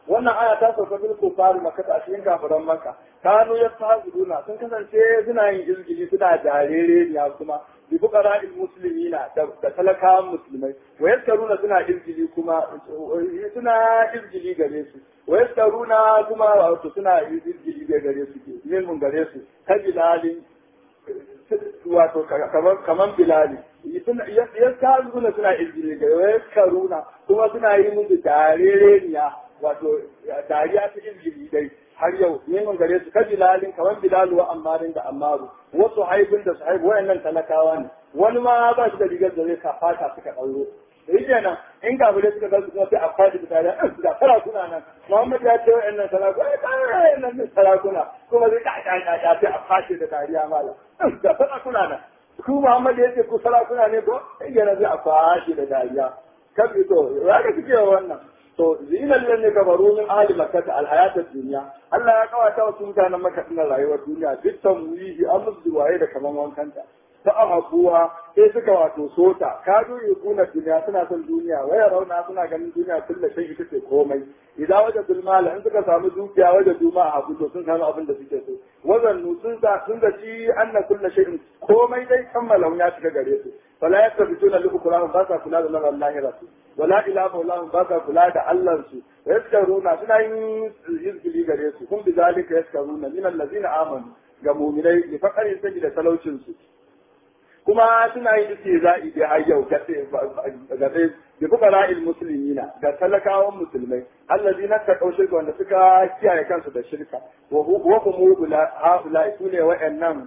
wannan aya ta sauka bil kufar makka a cikin kafiran makka kanu yastahzuna sun kasance suna yin izgili suna jarere ne kuma bi fuqara'il muslimina da talakawan musulmai wa yaskaruna suna izgili kuma suna izgili gare su wa yaskaruna kuma wato suna izgili gare su ke mun gare su kabilalin wato kaman bilali yaskaruna suna izgili gare wa yaskaruna kuma suna yi musu darereniya wato dariya ta izgili dai har yau neman gare su kaji lalin kamar bilalu wa ammarin da ammaru wasu haibin da su haibu wayannan talakawa ne wani ma ba shi da rigar da zai ka fata suka ɗauro da yake nan in gabare suka ga kuma sai a faɗi da tare da sarakuna nan Muhammad ya ce wayannan sarakuna ai kai wayannan ne sarakuna kuma zai ka ka ka sai a faɗi da dariya mala da sarakuna nan ku Muhammad ya ce ku sarakuna ne ko sai yana zai a faɗi da dariya kabi to ya ga kike wannan to zina lilan ne gabaru min ahli makkah alhayat ad-dunya Allah ya kawata wasu mutanen makka na rayuwar duniya duk tamwihi an musu waye da kaman wankanta ta ahabuwa sai suka wato sota ka yi kuna duniya suna son duniya waya rauna suna ganin duniya kulla shay ita ce komai idan waje bulmala in suka samu dukiya waje duma a habu to sun samu abin da suke so wazannu sun sa sun zaci anna kulla shay'in komai dai kammala ya shiga gare su fala yaktabituna li ukurahum ba sa kula da lamar lahiratu wala ila maulahum ba sa kula da Allah su yaskaruna suna yin izgili gare su kun bizalika yaskaruna min allazina amanu ga mu'minai bi faqarin sabi da talaucin su kuma suna yin istihza'i da har yau ga ga bi fuqara'il muslimina ga talakawan musulmai allazina taqaw shirka wanda suka kiyaye kansu da shirka wa hum haula sune wa'annan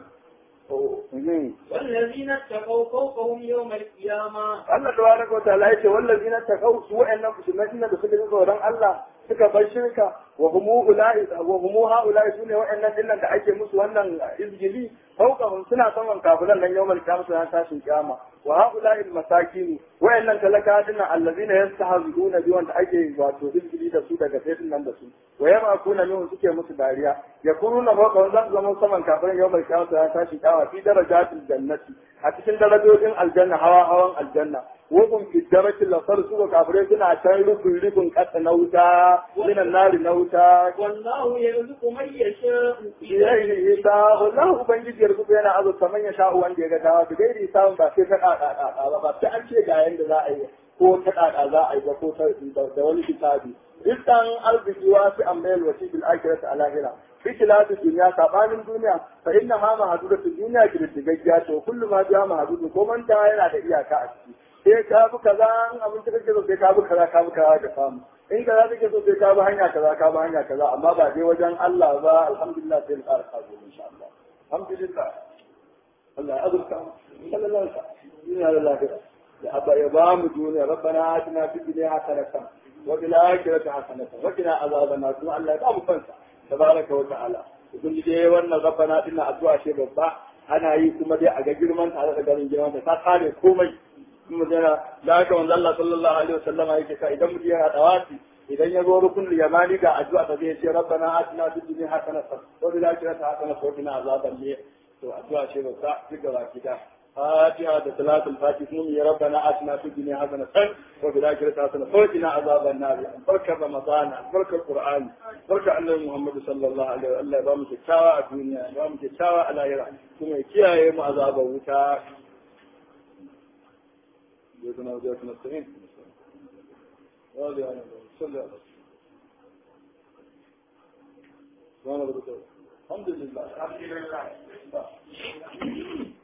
والذين اتقوا فوقهم يوم القيامة Allah tabaraka wa ta'ala yace wallazina taqaw su wa'annan musulmai da suka ji tsoron Allah suka bar shirka wa humu ulai wa humu haulai sune wa'annan dillan da ake musu wannan izgili fawqahum suna saman kafiran nan yawmal qiyamah ran tashin kiyama wa haulai masakin wa'annan talaka dinnan allazina yastahzuna bi wanda ake wato izgili da su daga sai nan da su wa yama kuna min suke musu dariya yakununa fawqahum zan zama saman kafiran yawmal qiyamah ran tashin kiyama fi darajatil jannati a cikin darajojin aljanna hawa hawan aljanna وهم في الدرك الأخر سوى كافرين سنة عشان ركن ركن قد نوتا من النار نوتا والله يرزق من يشاء إليه إيسا والله بنجد يرزق بينا عز السمن يشاء وان جيغا داوا بغير إيسا با سي فقا با بتعن شيء جاين دا أي ko ta kaka za a yi ba ko da wani kitabi rizqan arziki wasu ambayal wasi bil akhirati al akhirah fi kilatu dunya sabanin duniya fa inna ma mahdudatu dunya kididdigaggiya to kullu ma biya mahdudu ko manta yana da iyaka a ciki sai ka bi kaza in abin da kake so sai ka bi kaza ka bi kaza ka samu in kaza kake so sai ka bi hanya kaza ka bi hanya kaza amma ba dai wajen Allah ba alhamdulillah sai ka ka zo insha Allah alhamdulillah Allah ya azurta sallallahu alaihi wasallam ya lillahi ya abba ya ba mu duniya rabbana atina fid dunya hasanatan wa fil akhirati hasanatan wa qina azaban nar kuma Allah ya ba mu kansa tabaraka wa ta'ala kun ji dai wannan rabbana dinna addu'a ce babba ana yi kuma dai a ga girman ta da garin girman ta ta kare komai magana da haka wanzu Allah sallallahu alaihi wasallama yake ka idan mutum yana dawati idan ya zo rukun yamani ga addu'a ta zai ce rabbana atina fid dunya hasanatan wa fil akhirati hasanatan wa qina azaban nar to addu'a ce ba ta duk gaba kida فاتحة صلاة الفاتحة يا ربنا آتنا في الدنيا حسنة وفي الآخرة حسنة وقنا عذاب النار بركة رمضان بركة القرآن بركة أن محمد صلى الله عليه وسلم الله يبارك تشاوى الدنيا يبارك تشاوى على يرى ثم يكيا يوم عذاب وتا جزنا وجزنا نستعين صلى الله الحمد لله الحمد لله